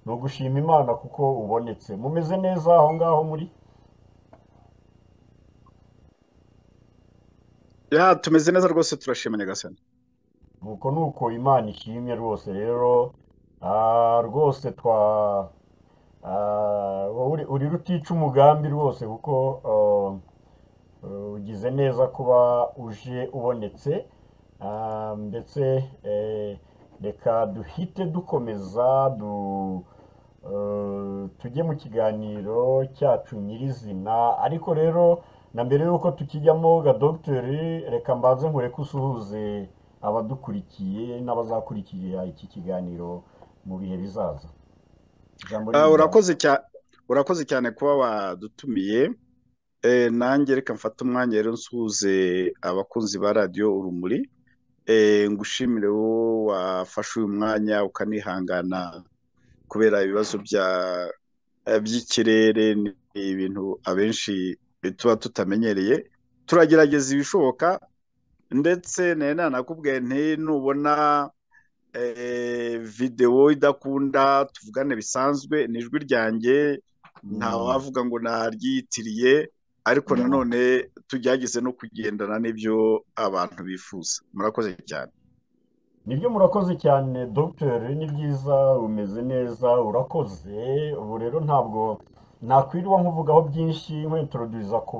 ni ugushima imana kuko ubonetse mumeze neza aho ngaho muri ya tumeze neza rwose turashima nyagasani nuko nuko imana ishimye rwose rero ah, rwose twa ah, wowe uri- uri rutica umugambi rwose kuko ah, eh, ugize neza kuba uje ubonetse ah, ndetse eh, reka duhite dukomeza du eh, tujye mu kiganiro cyacu nyirizina ariko rero na mbere y'uko tukijyamo gadogiteri reka mbanze nkureke usuhuze abadukurikiye n'abazakurikira iki kiganiro mu bihe bizaza ijambo Ah, ryawe. urakoze cyane urakoze cyane kuba wadutumiye Eh, nanjye reka mfate umwanya rero nsuhuze abakunzi ba radiyo urumuri Eh, ngushimire wowe wafashe uyu mwanya ukanihangana kubera ibibazo bya eh, by'ikirere ni ibintu abenshi tuba tutamenyereye turagerageza ibishoboka ndetse nari nanakubwiye nti nubona eh, videwo idakunda tuvugane bisanzwe ni ijwi ryanjye ntawavuga ngo naryiyitiriye ariko Mm. nanone tugerageze no kugendana n'ibyo abantu bifuza murakoze cyane nibyo murakoze cyane dogiteri ni byiza umeze neza urakoze ubu rero ntabwo nakwirirwa nkuvugaho byinshi nkwentroduza ku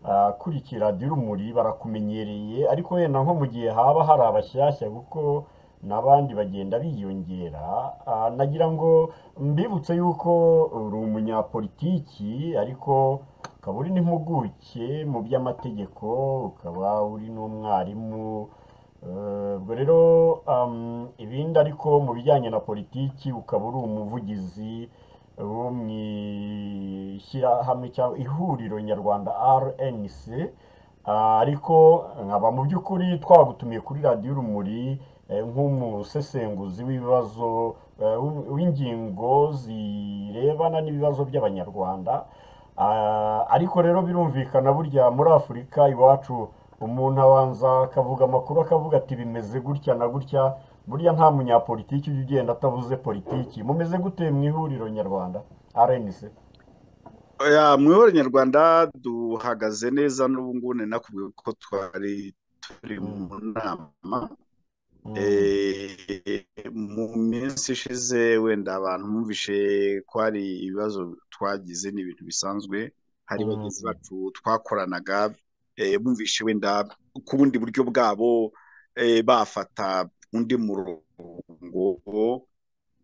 bakurikira dirumuri barakumenyereye ariko wenda nko mu gihe haba hari abashyashya kuko n'abandi bagenda biyongera ah, nagira ngo mbibutse yuko uri umunyapolitiki ariko ukaba uri n'impuguke mu by'amategeko ukaba uri n'umwarimu Eh, ubwo rero am, ibindi ariko mu bijyanye na politiki ukaba uri umuvugizi wo mu ishyirahamwe cyangwa ihuriro nyarwanda RNC ah, ariko nkaba mu by'ukuri twagutumiye kuri radiyo urumuri eh, nk'umusesenguzi w'ibibazo eh, w'in- w'ingingo zirebana n'ibibazo by'abanyarwanda Ah, ariko rero birumvikana burya muri afurika iwacu umuntu abanza akavuga amakuru akavuga ati bimeze gutya na gutya burya nta munyapolitiki ujya ugenda atavuze politiki mumeze gute mu ihuriro nyarwanda rnc Oya, mu ihuriro nyarwanda duhagaze neza n'ubu ngubu ni nakubwiye ko twari turi Mm, mu nama mm, Eh, mu minsi ishize wenda abantu bumvishe ko hari ibibazo twagize ni ibintu bisanzwe hari mm, bagenzi bacu twakoranaga eh, bumvishe wenda ku bundi buryo bwabo eh, bafata undi murongo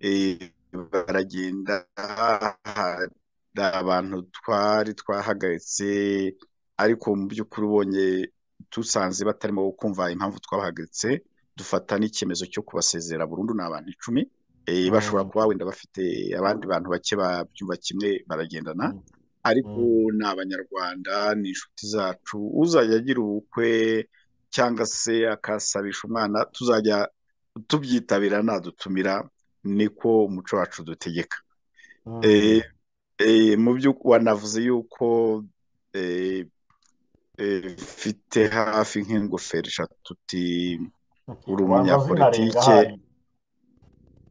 eh, baragenda hari abantu twari twahagaritse ariko mu by'ukuri ubonye dusanze batarimo kumva impamvu twabahagaritse dufata n'icyemezo cyo kubasezera burundu ni abantu icumi eh, bashobora mm, kuba wenda bafite abandi bantu bake babyumva kimwe baragendana mm, ariko mm, ni abanyarwanda ni inshuti zacu uzajya agira ubukwe cyangwa se akasabisha umwana tuzajya tubyitabira nadutumira niko umuco wacu dutegeka mm, Eh, eh, mu byo wanavuze yuko eh, eh, mfite hafi nk'ingofero eshatu uti uri wanza zinarenga umunyapolitike ahari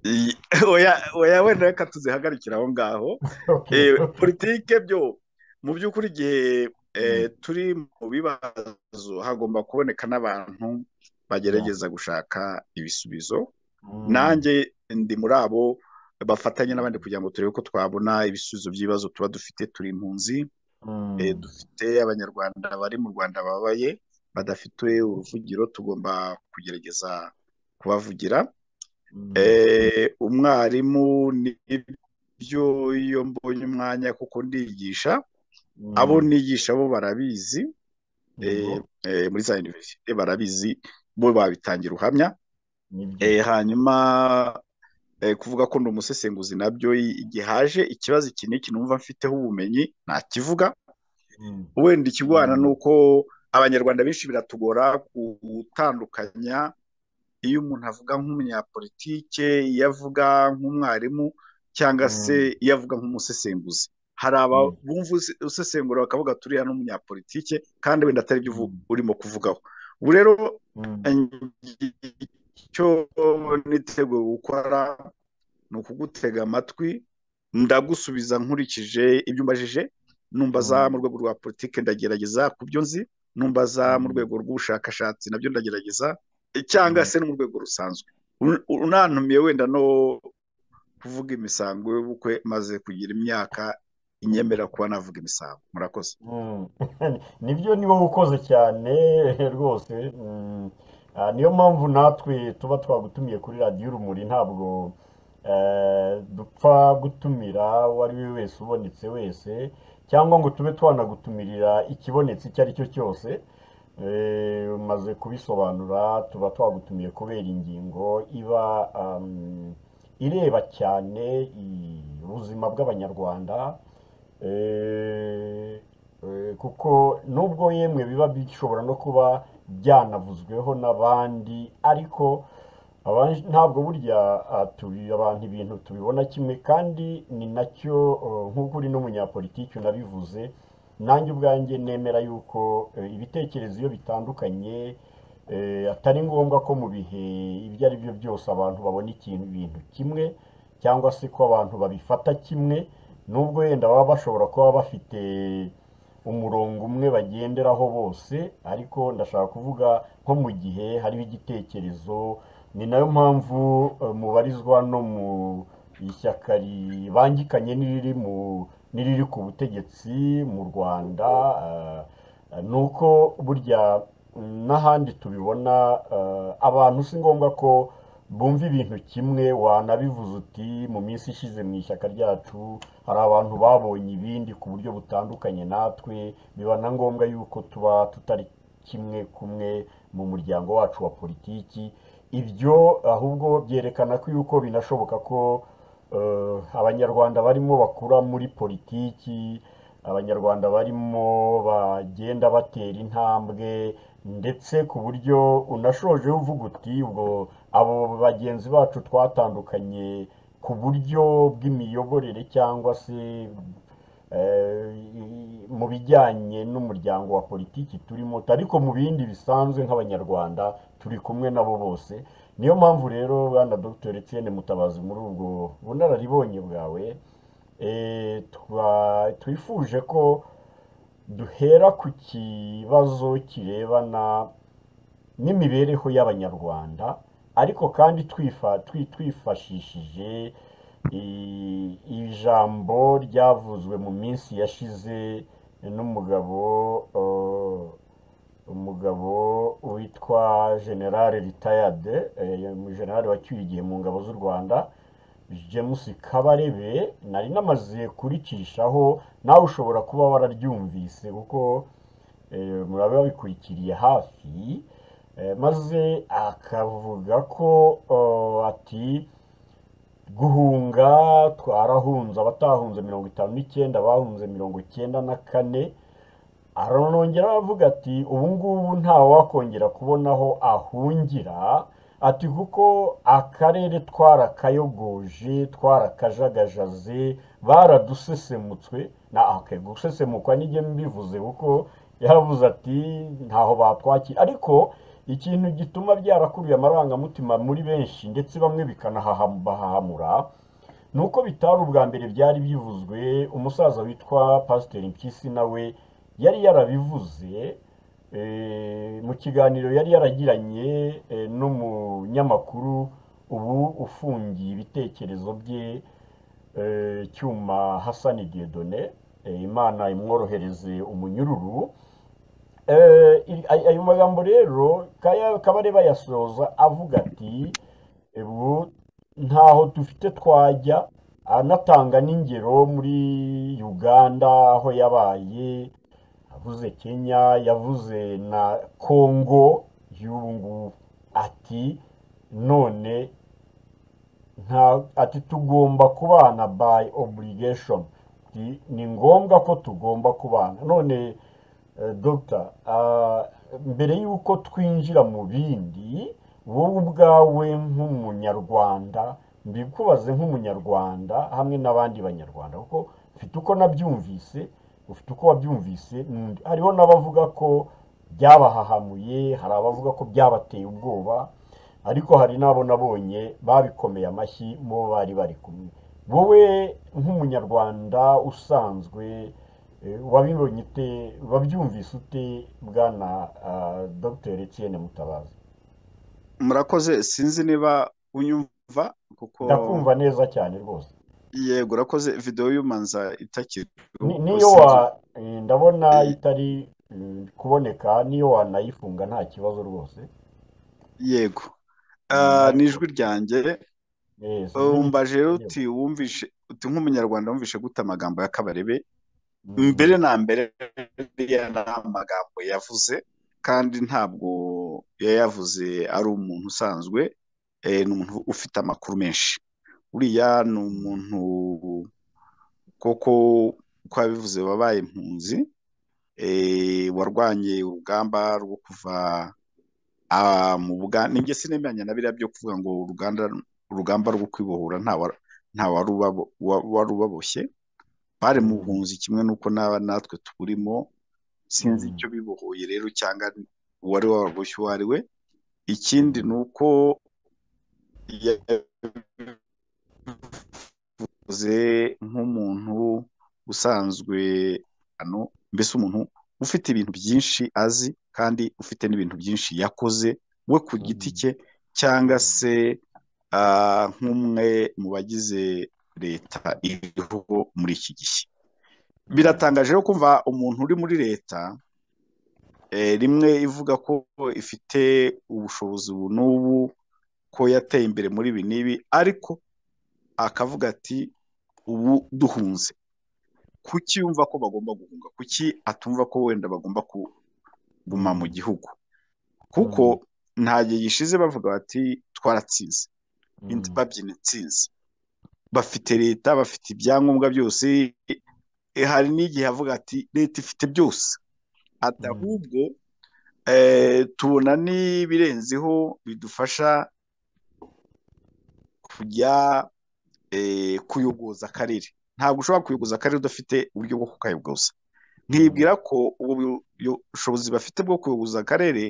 I- oya oya wenda reka tuzihagarikire aho ngaho okay Eh, okay politike byo mu by'ukuri igihe eh, mm, turi mu bibazo hagomba kuboneka n'abantu yeah bagerageza gushaka ibisubizo mm, nanjye ndi muri abo bafatanya n'abandi mm, kugira ngo turebe ko twabona ibisubizo by'ibibazo tuba dufite turi impunzi eh, mm, dufite abanyarwanda bari mu Rwanda babaye badafite uruvugiro tugomba kugerageza kubavugira mm, Eh, umwarimu nibyo iyo mbonye umwanya kuko ndigisha abo mm, nigisha bo barabizi yego eh, eh, muri za universite barabizi bo babitangira ubuhamya nibyo Eh, hanyuma eh, kuvuga ko ndi umusesenguzi nabyo i- igihe haje ikibazo iki n'iki numva mfiteho ubumenyi nakivuga mm, wenda ikigwana ni mm, uko abanyarwanda benshi biratugora gutandukanya iyo umuntu avuga nk'umunyapolitike iyo avuga nk'umwarimu cyangwa se mm, iyo avuga nk'umusesenguzi hari aba mm, bumva use- usesengura bakavuga turiya n'umunyapolitike kandi wenda atari byo uvu- mm, urimo kuvugaho ubu rero mm, eh, icyo niteguye gukora ni ukugutega amatwi ndagusubiza nkurikije ibyo umbajije numbaza mu rwego rwa politiki ndagerageza ku byo nzi numbaza mu rwego rw'ubushakashatsi nabyo ndagerageza cyangwa se no mu rwego rusanzwe unantumiye wenda no kuvuga imisango y'ubukwe maze kugira imyaka inyemera kuba navuga imisango murakoze nibyo ni wowe ukoze cyane rwose niyo mpamvu natwe tuba twagutumiye kuri radiyo urumuri ntabwo dupfa gutumira uwo ari we wese ubonetse wese cyangwa ngo tube twanagutumirira ikibonetse icyo ari cyo cyose umaze kubisobanura tuba twagutumiye kubera ingingo iba ireba cyane ubuzima bw'abanyarwanda kuko nubwo yemwe biba bishobora no kuba byanavuzweho n'abandi ariko ntabwo burya abantu ibintu tubibona kimwe kandi ni nacyo nk'uko uri n'umunyapolitiki unabivuze nanjye ubwanjye nemera yuko ibitekerezo iyo bitandukanye atari ngombwa ko mu bihe ibyo ari byo byose abantu babona ikintu ibintu kimwe cyangwa se ko abantu babifata kimwe nubwo wenda baba bashobora kuba bafite umurongo umwe bagenderaho bose ariko ndashaka kuvuga nko mu gihe hariho igitekerezo ni nayo mpamvu mubarizwa no mu ishyaka ribangikanye n'iriri mu n'iriri ku butegetsi mu rwanda ni uko burya n'ahandi tubibona abantu si ngombwa ko bumva ibintu kimwe wanabivuze uti mu minsi ishize mu ishyaka ryacu hari abantu babonye ibindi ku buryo butandukanye natwe biba na ngombwa yuko tuba tutari kimwe kumwe mu muryango wacu wa politiki ibyo ahubwo byerekana ko yuko binashoboka ko abanyarwanda barimo bakura muri politiki abanyarwanda barimo bagenda batera intambwe ndetse ku buryo unashoje uvuga uti ubwo abo bagenzi bacu twatandukanye ku buryo bw'imiyoborere cyangwa se mu bijyanye n'umuryango wa politiki turimo ariko mu bindi bisanzwe nk'abanyarwanda turi kumwe nabo bose niyo mpamvu rero bwana dr Etienne mutabazi muri ubwo bunararibonye bwawe twifuje ko duhera ku kibazo kirebana n'imibereho y'abanyarwanda ariko kandi twifashishije ijambo ryavuzwe mu minsi yashize n'umugabo umugabo witwa generale ritayade generale wacyuye igihe mu ngabo z'u rwanda james kabarebe nari namaze kuricishaho nawe ushobora kuba wararyumvise kuko murabe wabikurikiriye hafi maze akavuga ko ati guhunga twarahunze abatahunze mirongo itanu n'icyenda bahunze mirongo icyenda na kane aranongera aravuga ati ubu ngubu ntawe wakongera kubona aho ahungira ati kuko akarere twarakayogoje twarakajagajaze baradusesemutswe gusesemukwa nijye mbivuze kuko yaravuze ati ntaho batwakira ariko ikintu gituma byarakuriye amarangamutima muri benshi ndetse bamwe bikanahahamura ni uko bitari ubwa mbere byari bivuzwe umusaza witwa pasiteri mpyisi nawe yari yarabivuze mu kiganiro yari yaragiranye n'umunyamakuru ubu ufungiye ibitekerezo bye cyuma hasani diedone imana imworohereze umunyururu ayo magambo rero kabareba yasoza avuga ati ubu ntaho dufite twajya anatanga n'ingero muri uganda aho yabaye yavuze kenya yavuze na kongo y'ubu ngubu ati none ati tugomba kubana by obligation ni ngombwa ko tugomba kubana none dogita mbere y'uko twinjira mu bindi wowe ubwawe nk'umunyarwanda mbikubaze nk'umunyarwanda hamwe n'abandi banyarwanda kuko mfite uko nabyumvise ufite uko wabyumvise hariho n'abavuga ko byabahahamuye hari abavuga ko byabateye ubwoba ariko hari n'abo nabonye babikomeye amashyi mu bo bari bari kumwe wowe nk'umunyarwanda usanzwe eh, wabibonye ute wabyumvise ute bwana ah, dr etienne mutabazi murakoze sinzi niba unyumva kuko ndakumva neza cyane rwose yego urakoze videwo y'umanza itakiri Ni- niyo wa eh, ndabona itari mm, kuboneka niyo wanayifunga nta kibazo rwose yego Mm, Ah, ni ariko- ijwi ryanjye Eh, sinzi ni- umbaje rero yewe. uti wumvishe uti nk'umunyarwanda wumvishe gute amagambo ya kabarebe Mhm. mbere na mbere iriya ni amagambo yavuze kandi ntabwo yayavuze ari umuntu usanzwe eh, ni umuntu ufite amakuru menshi uriya ni umuntu koko uko yabivuze wabaye impunzi eh, warwanye urugamba rwo kuva ah, mu Buganda nibyo sinemeranya na biriya byo kuvuga ngo uruganda urugamba rwo kwibohora nta wa- nta wari ubabo- wa- wari ubaboshye bari mu Mhm. buhunzi kimwe n'uko n'aba natwe tuburimo sinzi Mhm. icyo bibohoye rero cyangwa uwari wababoshye uwo ari we ikindi Mhm. ni uko yavuze nk'umuntu usanzwe ano mbese umuntu ufite ibintu byinshi azi kandi ufite n'ibintu byinshi yakoze we ku giti Mhm. cye cyangwa Mhm. se ah, nk'umwe mu bagize leta iriho muri iki gihe Mhm. biratangaje rero kumva umuntu uri muri leta eh, rimwe ivuga ko ifite ubushobozi ubu n'ubu ko yateye imbere muri ibi n'ibi ariko akavuga ati ubu duhunze kuki yumva ko bagomba guhunga kuki atumva ko wenda bagomba kuguma mu Mhm. gihugu kuko Mhm. nta gihe gishize bavuga bati twaratsinze In- Mhm. babyina intsinzi bafite leta bafite ibyangombwa byose eh, hari n'igihe avuga ati leta ifite byose ati Mhm. ahubwo eh, tubona n'ibirenzeho bidufasha kujya eh, kuyogoza akarere ntabwo ushobora kuyogoza akarere udafite uburyo bwo kukayogoza Mhm. nkibwira ko ubu buyo- bushobozi bafite bwo kuyogoza akarere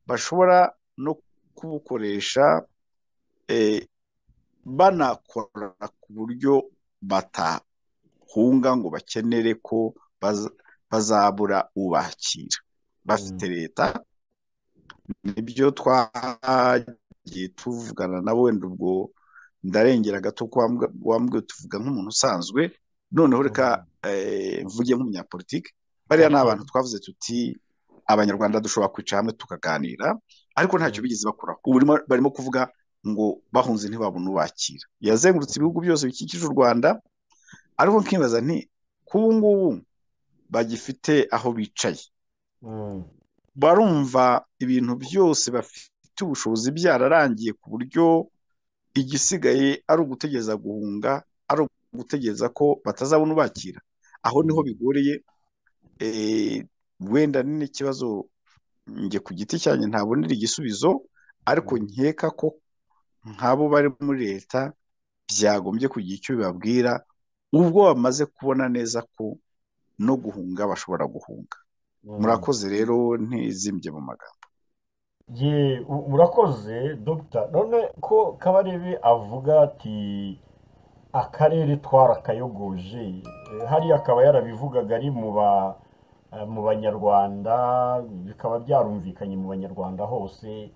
bashobora no kubukoresha eh, banakora ku buryo batahunga ngo bakenere ko baza- bazabura ubakira bafite Mhm. leta nibyo twagiye tuvugana na wenda ubwo ndarengera gato ko wambw- wambwiye tuvuga nk'umuntu usanzwe noneho reka Mhm. eh, mvuge nk'umunyapolitiki bariya ni ok abantu twavuze tuti abanyarwanda dushobora kwicara hamwe tukaganira ariko ntacyo Mhm. bigeze bakora ubu barimo barimo kuvuga ngo bahunze ntibabone ubakira yazengurutse ibihugu byose bikikije u Rwanda ariko nkibaza nti ko ubu ngubu bagifite aho bicaye Mhm. barumva ibintu byose bafite ubushobozi byararangiye ku buryo igisigaye ari ugutegereza guhunga ari ugutegereza ko batazabona ubakira aho niho Mhm. bigoreye eh, wenda ni n'ikibazo njye ku giti cyanjye ntabonera igisubizo ariko Mhm. nkeka ko nk'abo bari muri leta byagombye kugira icyo bibabwira ubwo bamaze kubona neza ko no guhunga bashobora guhunga Mhm. murakoze rero ntizimbye mu magambo Ye, u- urakoze dogita none ko kabarebe avuga ati akarere twarakayogoje Eh, hariya akaba yarabivugaga ari mu ba eh, mu banyarwanda bikaba byarumvikanye mu banyarwanda hose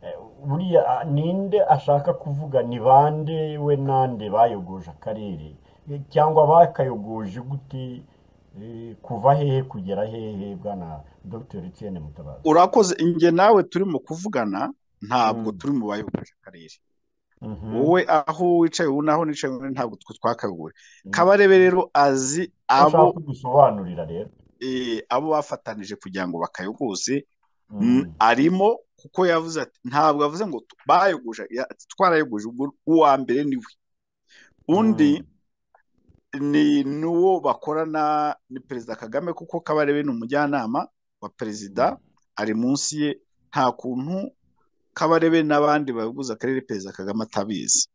Eh, buriya ah, ninde ashaka kuvuga ni bande we nande bayogoje akarere Eh, cyangwa bakayogoje gute Eh, kuva hehe kugera hehe bwana dogiteri Etienne Mutabazi urakoze njye nawe turimo kuvugana ntabwo Mm. turi mu bayoboje akarere Mhm. wowe aho wicaye ubu n'aho nicaye ubu ntabwo twe twakaguye Mm. kabarebe rero azi Icyo abo nshaka kudusobanurira rero eh, abo bafatanije kugira ngo bakayogoze mm, Mm. arimo kuko yavuze ati ntabwo yavuze ngo tu- bayogoje ya- ati, twarayogoje ubwo uwa mbere ni we undi Mm. ni n'uwo bakorana ni perezida Kagame kuko kabarebe ni umujyanama wa perezida Mm. ari munsi ye nta kuntu kabarebe n'abandi bayoboza akarere perezida Kagame atabizi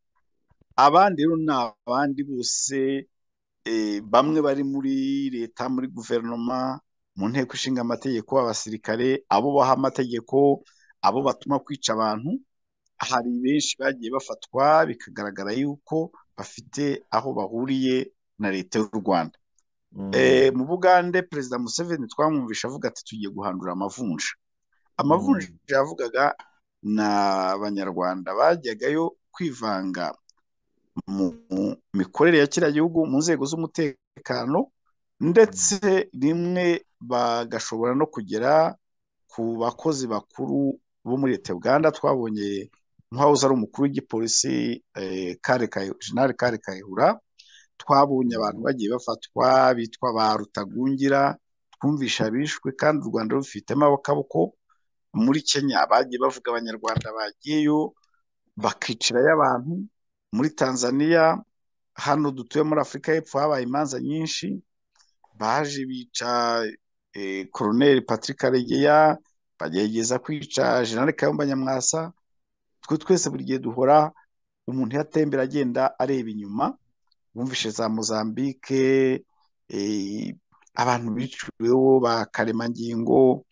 abandi rero ni abandi bose eh, bamwe bari muri leta muri guverinoma mu nteko ishinga amategeko abasirikare abo baha amategeko abo batuma kwica abantu hari benshi bagiye bafatwa bikagaragara yuko bafite aho bahuriye na leta y'u rwanda mu bugande perezida museveni twamwumvisha avuga ati tugiye guhandura amavunja amavunja yavugaga ni abanyarwanda bajyagayo kwivanga mu mikorere ya kiriya gihugu mu nzego z'umutekano ndetse rimwe bagashobora no kugera ku bakozi bakuru bo muri leta uganda twabonye nk'ahoze ari umukuru w'igipolisi jenali kare kayihura twabonye abantu bagiye bafatwa bitwa ba rutagungira twumvisha bishwe kandi u rwanda rubifitemo abakaboko muri kenya bagiye bavuga abanyarwanda bagiyeyo bakicirayo abantu muri tanzania hano dutuye muri afurika y'epfo habaye imanza nyinshi baje bica koroneri patrick karegeya bagerageza kwica jenali kayumba nyamwasa twe twese buri gihe duhora umuntu yatembera agenda areba inyuma wumvishe za mozambique abantu biciweho ba karemangingo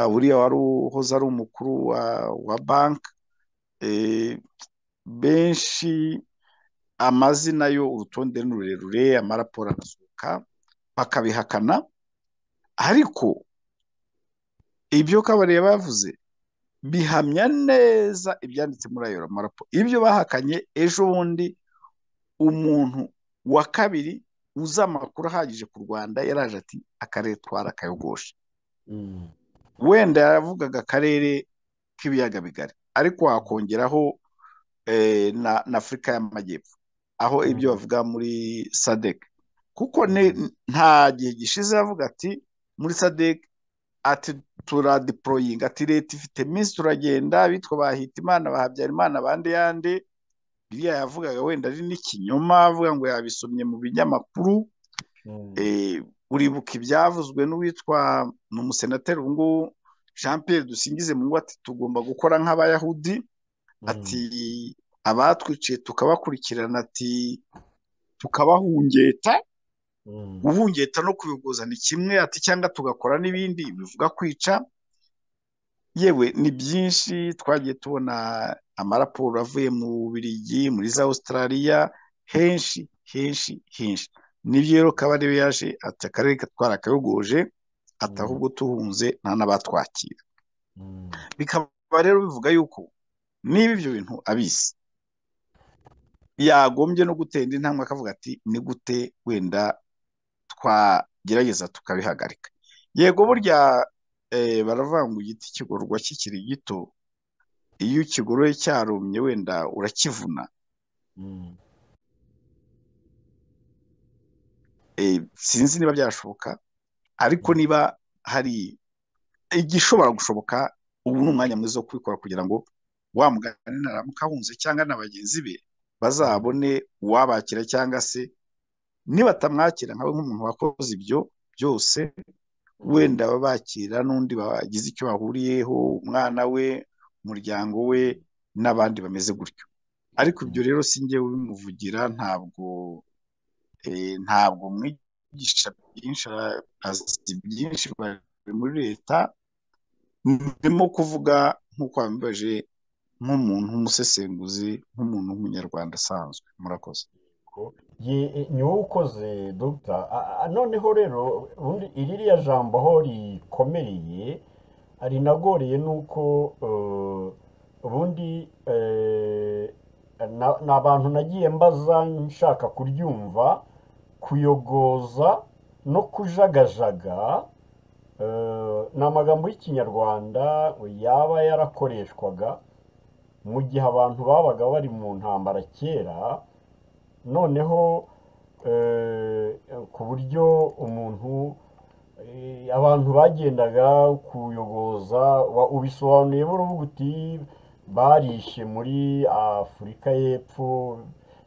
buriya wari uhoze ari umukuru wa banki benshi amazina yo urutonde ni rurerure amaraporo arasohoka bakabihakana ariko ibyo kabareba bavuze bihamya neza ibyanditse muri ayo marapo ibyo bahakanye ejo bundi umuntu wa kabiri uzi amakuru ahagije ku rwanda yaraje ati akarere twarakayogosha wenda yaravugaga akarere k'ibiyaga bigari ariko wakongeraho na afurika y'amajyepfo aho ibyo bavuga muri sadec kuko nta gihe gishize yavuga ati muri sadec ati turadiporoyinga ati leta ifite iminsi turagenda bitwa ba hitimana ba habyarimana abandi yandi biriya yavugaga wenda ari n'ikinyoma avuga ngo yabisomye mu binyamakuru uribuka ibyavuzwe n'uwitwa ni umusenateri ubu ngubu jean Pierre dusingize mu ngo ati tugomba gukora nk'abayahudi ati abatwiciye tukabakurikirana ati tukabahungeta guhungeta no kubigoza ni kimwe ati cyangwa tugakora n'ibindi bivuga kwica yewe ni byinshi twagiye tubona amaraporo avuye mu birigi muri za Australia henshi henshi henshi nibyo rero kabarebe yaje ati akarere twarakayogoje ati ahubwo tuhunze nta n'abatwakira bikaba rero bivuga yuko niba ibyo bintu abizi yagombye no gutenda intambwe akavuga ati ni gute wenda twagerageza tukabihagarika yego burya baravuga ngo igiti kigororwa kikiri gito iyo ukigoroye cyarumye wenda urakivuna sinzi niba byashoboka ariko niba hari igishobora gushoboka ubu ni umwanya mwiza wo kubikora kugira ngo wa mugani naramuka ahunze cyangwa na bagenzi be bazabone uwabakira cyangwa se nibatamwakira nkawe nk'umuntu wakoze ibyo byose wenda babakira n'undi bagize icyo bahuriyeho umwana we umuryango we n'abandi bameze gutyo ariko ibyo rero si njye ubimuvugira ntabwo ntabwo mwigisha byinshi azi byinshi muri leta ndimo kuvuga nk'uko wambaje nk'umuntu w'umusesenguzi nk'umuntu w'umunyarwanda asanzwe murakoze ni wowe ukoze dogita noneho rero iririya jambo aho rikomereye rinagoreye ni uko ubundi ni abantu nagiye mbaza nshaka kuryumva kuyogoza no kujagajaga ni amagambo y'ikinyarwanda yaba yarakoreshwaga mu gihe abantu babaga bari mu ntambara kera noneho ku buryo umuntu abantu bagendaga kuyogoza ubisobanuye baravuga uti barishe muri afurika y'epfo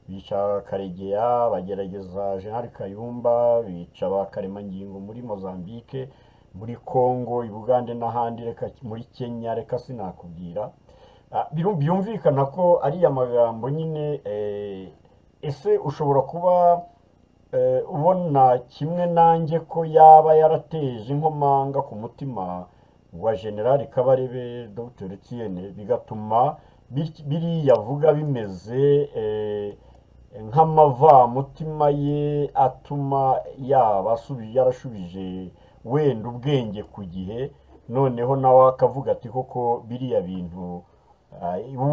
bica karegeya bagerageza jenali kayumba bica ba karemangingo muri mozambique muri congo i bugande n'ahandi reka muri kenya reka sinakubwira byumvikana ko ariya magambo nyine ese ushobora kuba ubona kimwe nanjye ko yaba yarateje inkomanga ku mutima wa generali kabarebe dogiteri tiyene bigatuma biriya avuga bimeze nk'amavamutima ye atuma yaba yarashubije wenda ubwenge ku gihe noneho nawe akavuga ati koko biriya bintu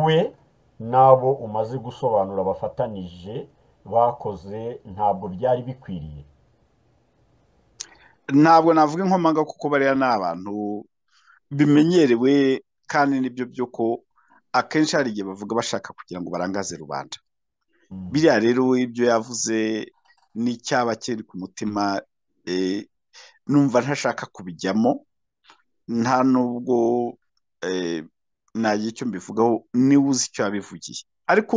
we n'abo umaze gusobanura bafatanije bakoze ntabwo byari bikwiriye ntabwo navuga inkomanga kuko bariya ni abantu bimenyerewe kandi nibyo byo ko akenshi hari igihe bavuga bashaka kugira ngo barangaze rubanda biriya rero ibyo yavuze n'icyaba kiri ku mutima numva ntashaka kubijyamo nta nubwo nagira icyo mbivugaho niba uzi icyo yabivugiye ariko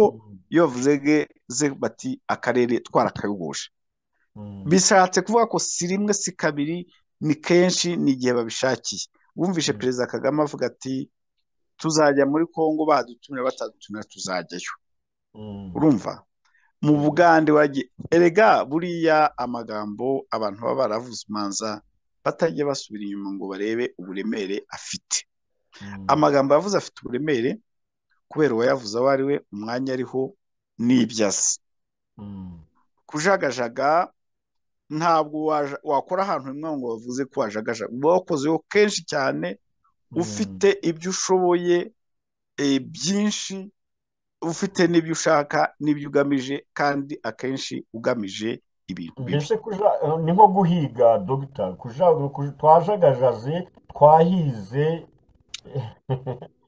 iyo bavuze ze bati akarere twarakayogoshe bishatse kuvuga ko si rimwe si kabiri ni kenshi ni igihe babishakiye wumvishe perezida kagame avuga ati tuzajya muri congo badutumira batadutumira tuzajyayo urumva mu bugande wagiye erega buriya amagambo abantu baba baravuze umanza batajya basubira inyuma ngo barebe uburemere afite amagambo yavuze afite uburemere kubera uwayavuze aho ari we umwanya ariho n'ibyo azi kujagajaga ntabwo wakora ahantu hamwe ngo bavuze ko wajagajaga wakozeho kenshi cyane ufite ibyo ushoboye byinshi ufite n'ibyo ushaka n'ibyo ugamije kandi akenshi ugamije ibintu mbese ni nko guhiga dogita twajagajaze twahize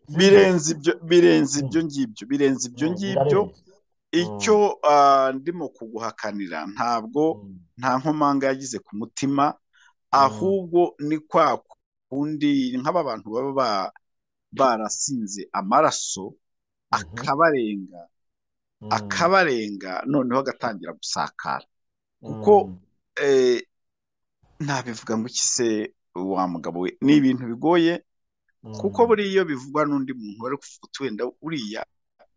birenze ibyo birenze ibyo ngibyo birenze ibyo ngibyo icyo ndimo kuguhakanira ntabwo nta nkomanga yagize ku mutima ahubwo ni kwa kundi nk'aba bantu baba barasinze amaraso akabarenga akabarenga noneho agatangira gusakara kuko ntabivuga ngo ikise wa mugabo we ni ibintu bigoye kuko buriya iyo bivugwa n'undi muntu wari kuvuga wenda uriya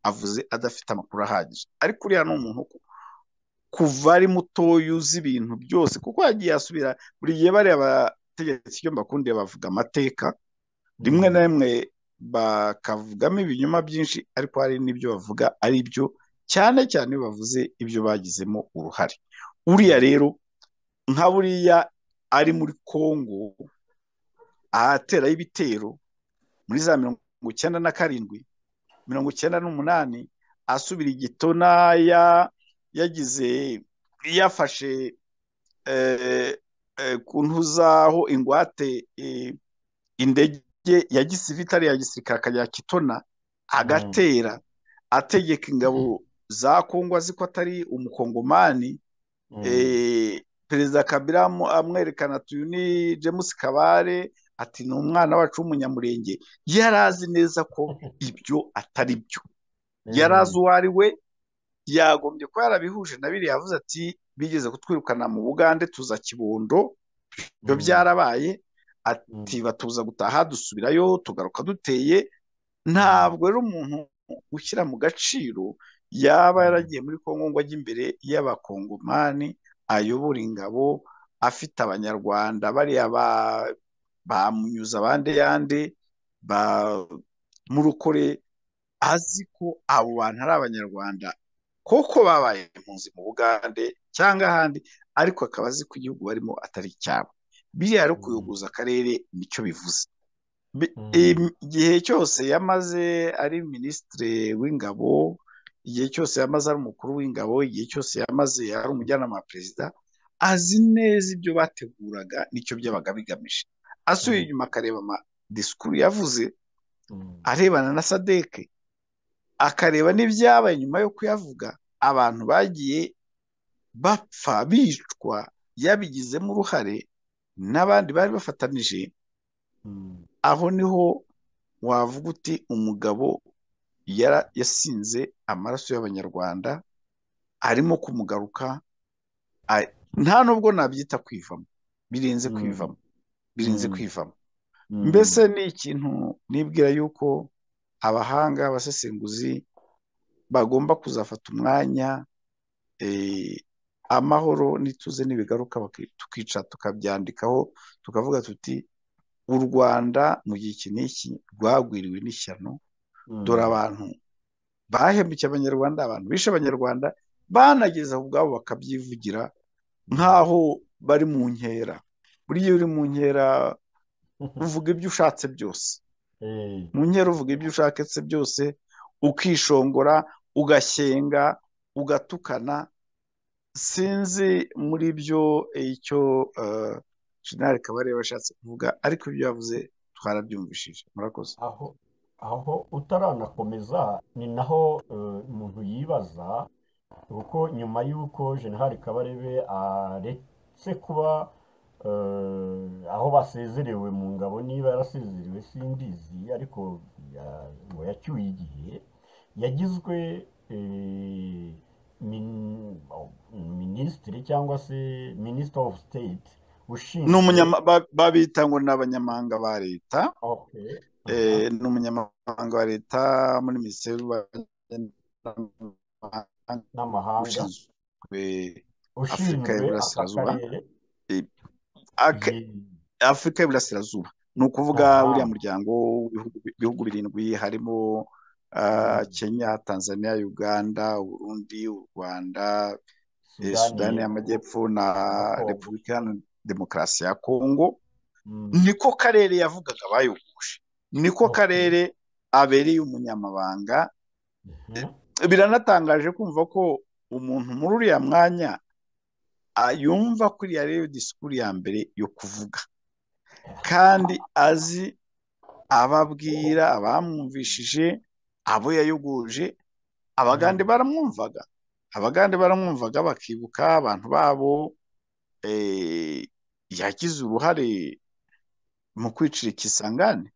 avuze adafite amakuru ahagije ariko uriya ni umuntu kuva ari mutoya uzi ibintu byose kuko yagiye asubira buri gihe bariya abategetsi ibyo mbakundiye bavuga amateka rimwe na rimwe bakavugamo ibinyoma byinshi ariko hari n'ibyo bavuga ari byo cyane cyane bavuze ibyo bagizemo uruhare uriya rero nka buriya ari muri congo ahateraho ibitero muri za mirongo icyenda na karindwi mirongo icyenda n'umunani asubira igitona yagize yafashe ku ntuzaho ingwate indege ya gisivitari ya gisirikare akajya kitona agatera ategeka ingabo za kongo azi ko atari umukongomani perezida kabira amwerekana tuyu ni james kabare ati ni umwana wacu w'umunyamurenge yari azi neza ko ibyo atari byo yari azi uwo ari we yagombye ko yarabihuje na biriya yavuze ati bigeze kutwirukana mu bugande tuza kibondo ibyo byarabaye ati batuza gutaha dusubirayo tugaruka duteye ntabwo rero umuntu ushyira mu gaciro yaba yaragiye muri kongo ngo ajye imbere y'abakongomani ayobora ingabo afite abanyarwanda bariya bamunyuza abandi yandi murukore azi ko abo bantu ari abanyarwanda koko babaye impunzi mu bugande cyangwa ahandi ariko akaba azi ko igihugu barimo atari icyabo biriya rero kuyogoza akarere nicyo bivuze igihe cyose yamaze ari minisitiri w'ingabo igihe cyose yamaze ari umukuru w'ingabo igihe cyose yamaze ari umujyanama wa perezida azi neza ibyo bateguraga nicyo byabaga bigamije asubiye inyuma akareba amadisikuru yavuze arebana na sadeke akareba n'ibyabaye nyuma yo kuyavuga abantu bagiye bapfa bicwa yabigizemo uruhare n'abandi bari bafatanije aho niho wavuga uti umugabo yasinze amaraso y'abanyarwanda arimo kumugaruka nta nubwo nabyita kwivamo birenze kwivamo birinze kwivamo mbese ni ikintu nibwira yuko abahanga abasesenguzi bagomba kuzafata umwanya amahoro n'ituze n'ibigaruka tukica tukabyandikaho tukavuga tuti u rwanda mu gihe iki n'iki rwagwiriwe n'ishyano dore abantu bahembukiye abanyarwanda abantu bishe abanyarwanda banageza ku bwabo bakabyivugira nk'aho bari mu nkera buriya iyo uri mu nkera uvuga ibyo ushatse byose mu nkera uvuga ibyo ushaketse byose ukishongora ugashyenga ugatukana sinzi muri byo icyo jenali kabarebe ashatse kuvuga ariko ibyo yavuze twarabyumvishije murakoze aho aho utaranakomeza ni naho umuntu yibaza kuko nyuma y'uko jenali kabarebe aretse kuba aho basezerewe mu ngabo niba yarasezerewe simbizi ariko ngo yacyuye igihe yagizwe minisitiri cyangwa se minisitiri ofu siteti ni babita ngo ni abanyamahanga ba leta ni umunyamahanga wa leta muri minisiteri n'amahanga ushinzwe afurika y'uburasirazuba afurika y'uburasirazuba ni ukuvuga uriya muryango w'ibihugu birindwi harimo kenya tanzania uganda uburundi u rwanda sudani y'amajyepfo na repubulika demokarasi ya kongo niko karere yavugaga bayoguje niko karere abereye umunyamabanga biranatangaje kumva ko umuntu muri uriya mwanya yumva ko iriya rero disikuru ya mbere yo kuvuga kandi azi ababwira abamwumvishije abo yayoguje abagande baramwumvaga abagande baramwumvaga bakibuka abantu babo yagize uruhare mu kwicira ikisangane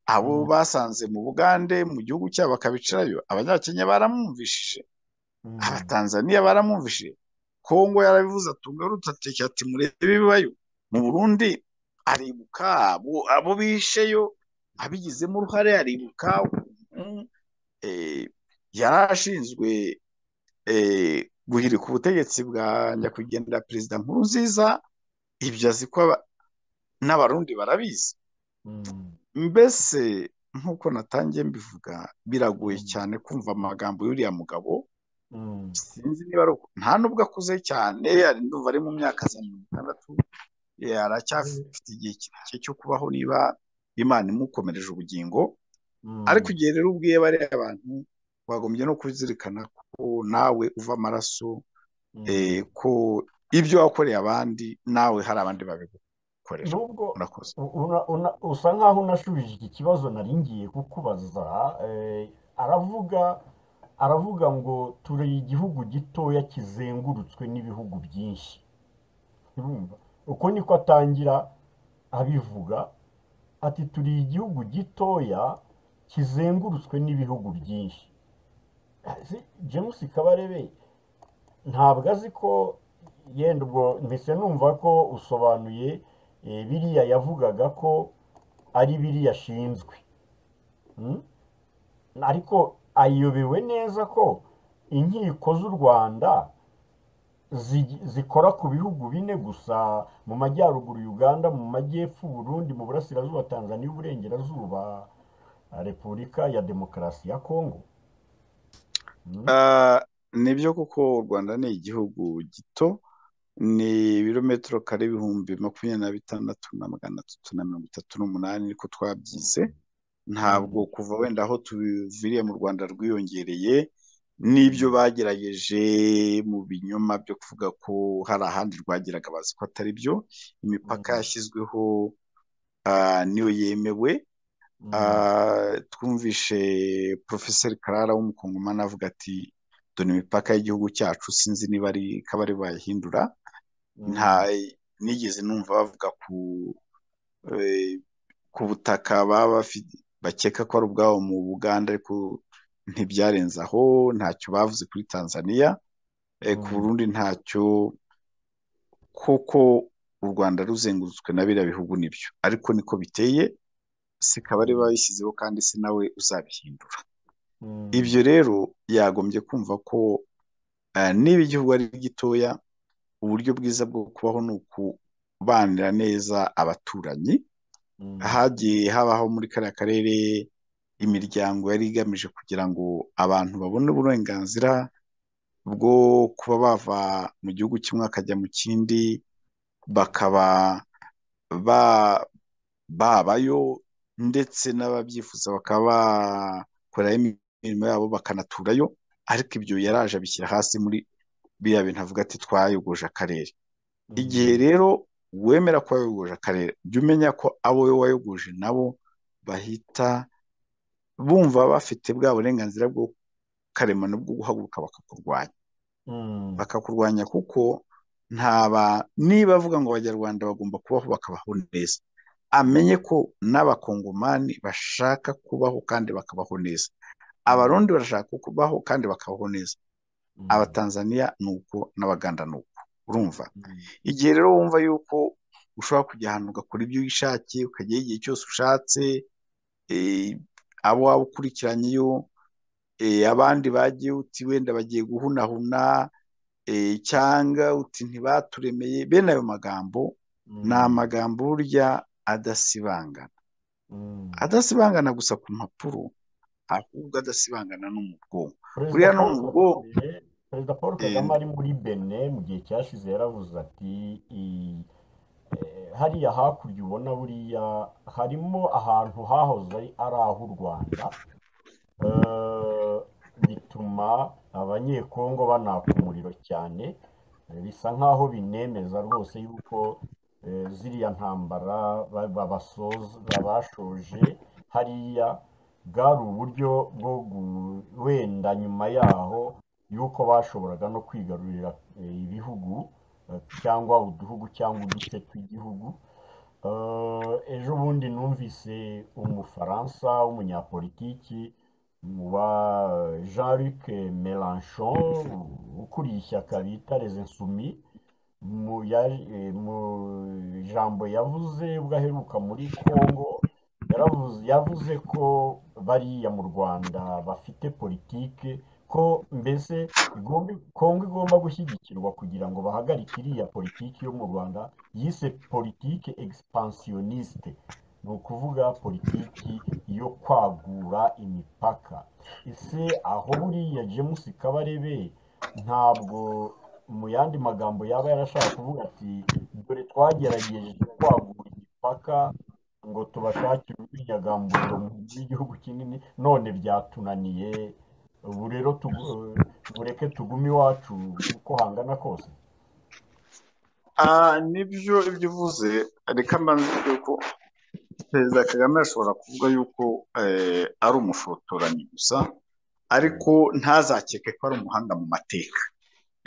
abo basanze mu bugande mu gihugu cyabo bakabicirayo abanyakenya baramwumvishije abatanzaniya baramwumvishije kongo yarabivuze atunga rutatekera ati murebe ibibayo mu burundi aribuka abo bisheyo abigizemo uruhare aribuka yari ashinzwe guhirika ubutegetsi bwa nyakwigendera perezida nkuru nziza ibyo azi ko n'abarundi barabizi mbese nk'uko natangiye mbivuga biragoye cyane kumva amagambo y'uriya mugabo sinzi niba ari nta n'ubwo akuze cyane ndumva ari mu myaka za mirongo itandatu aracyafite igihe kirekire cyo kubaho niba imana imukomereje ubugingo ariko igihe rero ubwiye bariya abantu wagombye no kuzirikana ko nawe uva amaraso ko ibyo wakoreye abandi nawe hari abandi babigukorera murakoze usa nkaho unashubije iki kibazo nari ngiye kukubaza aravuga aravuga ngo ture igihugu gitoya kizengurutswe n'ibihugu byinshi uko niko atangira abivuga ati turi igihugu gitoya kizengurutswe n'ibihugu byinshi james kabarebe ntabwo azi ko yenda ubwo mbese numva ko usobanuye biriya yavugaga ko ari biriya ashinzwe ariko ayobewe neza ko inkiko z'u rwanda zikora ku bihugu bine gusa mu majyaruguru uganda mu majyepfo burundi mu burasirazuba tanzania uburengerazuba repubulika ya demokarasi ya kongo nibyo kuko u rwanda ni igihugu gito ni ibirometero kare ibihumbi makumyabiri na bitandatu na magana atatu na mirongo itatu n'umunani niko twabyize ntabwo kuva wenda aho tuviriye mu rwanda rwiyongereye n'ibyo bagerageje mu binyoma byo kuvuga ko hari ahandi rwageraga bazi ko atari byo imipaka yashyizweho niyo yemewe twumvishe porofeseri karara w'umukongomani avuga ati dore imipaka y'igihugu cyacu sinzi niba ari kabari bayihindura nta nigeze numva bavuga ku butaka baba bakeka ko ari ubwabo mu buganda ariko ntibyarenze aho ntacyo bavuze kuri tanzania ku burundi ntacyo kuko u rwanda ruzengurutswe na biriya bihugu nibyo ariko niko biteye si kabari bayishyizeho kandi si nawe uzabihindura ibyo rero yagombye kumva ko niba igihugu ari gitoya uburyo bwiza bwo kubaho ni ukubanira neza abaturanyi hagiye habaho muri kariya karere imiryango yari igamije kugira ngo abantu babone uburenganzira bwo kuba bava mu gihugu kimwe bakajya mu kindi bakaba ba babayo ndetse n'ababyifuza bakaba bakorerayo imirimo yabo bakanaturayo ariko ibyo yaraje abishyira hasi muri biriya bintu avuga ati twayogoje akarere igihe rero wemera ko wayogoje akarere jya umenya ko abo wowe wayogoje nabo bahita bumva bafite bwa burenganzira bwo karemano bwo guhaguruka bakakurwanya bakakurwanya kuko ntaba niba avuga ngo abanyarwanda bagomba kubaho bakabaho neza amenye ko n'abakongomani bashaka kubaho kandi bakabaho neza abarundi barashaka kubaho kandi bakabaho neza abatanzaniya ni uko n'abaganda ni uko urumva igihe rero wumva yuko ushobora kujya ahantu ugakora ibyo wishakiye ukajyayo igihe cyose ushatse abo waba ukurikiranyeyo abandi bagiye uti wenda bagiye guhunahuna cyangwa uti ntibaturemeye bene ayo magambo ni amagambo burya adasibangana adasibangana gusa ku mpapuro ahubwo adasibangana no mu bwonko buriya no mu bwonko perezida paul kagame ari muri bene mu gihe cyashize yaravuze ati hariya hakurya ubona buriya harimo ahantu hahoze ari ah'u rwanda bituma abanyekongo banaka umuriro cyane bisa nk'aho binemeza rwose yuko ziriya ntambara bashoje hariya bwari uburyo bwo wenda nyuma yaho yuko bashoboraga no kwigarurira ibihugu cyangwa uduhugu cyangwa uduce tw'igihugu ejo bundi numvise umufaransa w'umunyapolitiki wa jean luc melanchon ukuriye ishyaka bita insumi mu ijambo yavuze ubwo aheruka muri congo yavuze ko bariya mu rwanda bafite politike ko mbese kongo igomba gushyigikirwa kugira ngo bahagarike iriya politiki yo mu rwanda yise politike expansionniste ni ukuvuga politiki yo kwagura imipaka ese aho buriya james kabarebe ntabwo mu yandi magambo yaba yarashaka kuvuga ati dore twagerageje kwagura imipaka ngo tubashakire urwinyagamburiro mu by'igihugu kinini none byatunaniye ubu rero bureke tugume iwacu uko hangana kose nibyo ibyo uvuze reka mbanze yuko perezida kagame ashobora kuvuga yuko ari umufotoranyi gusa ariko ntazakeke ko ari umuhanga mu mateka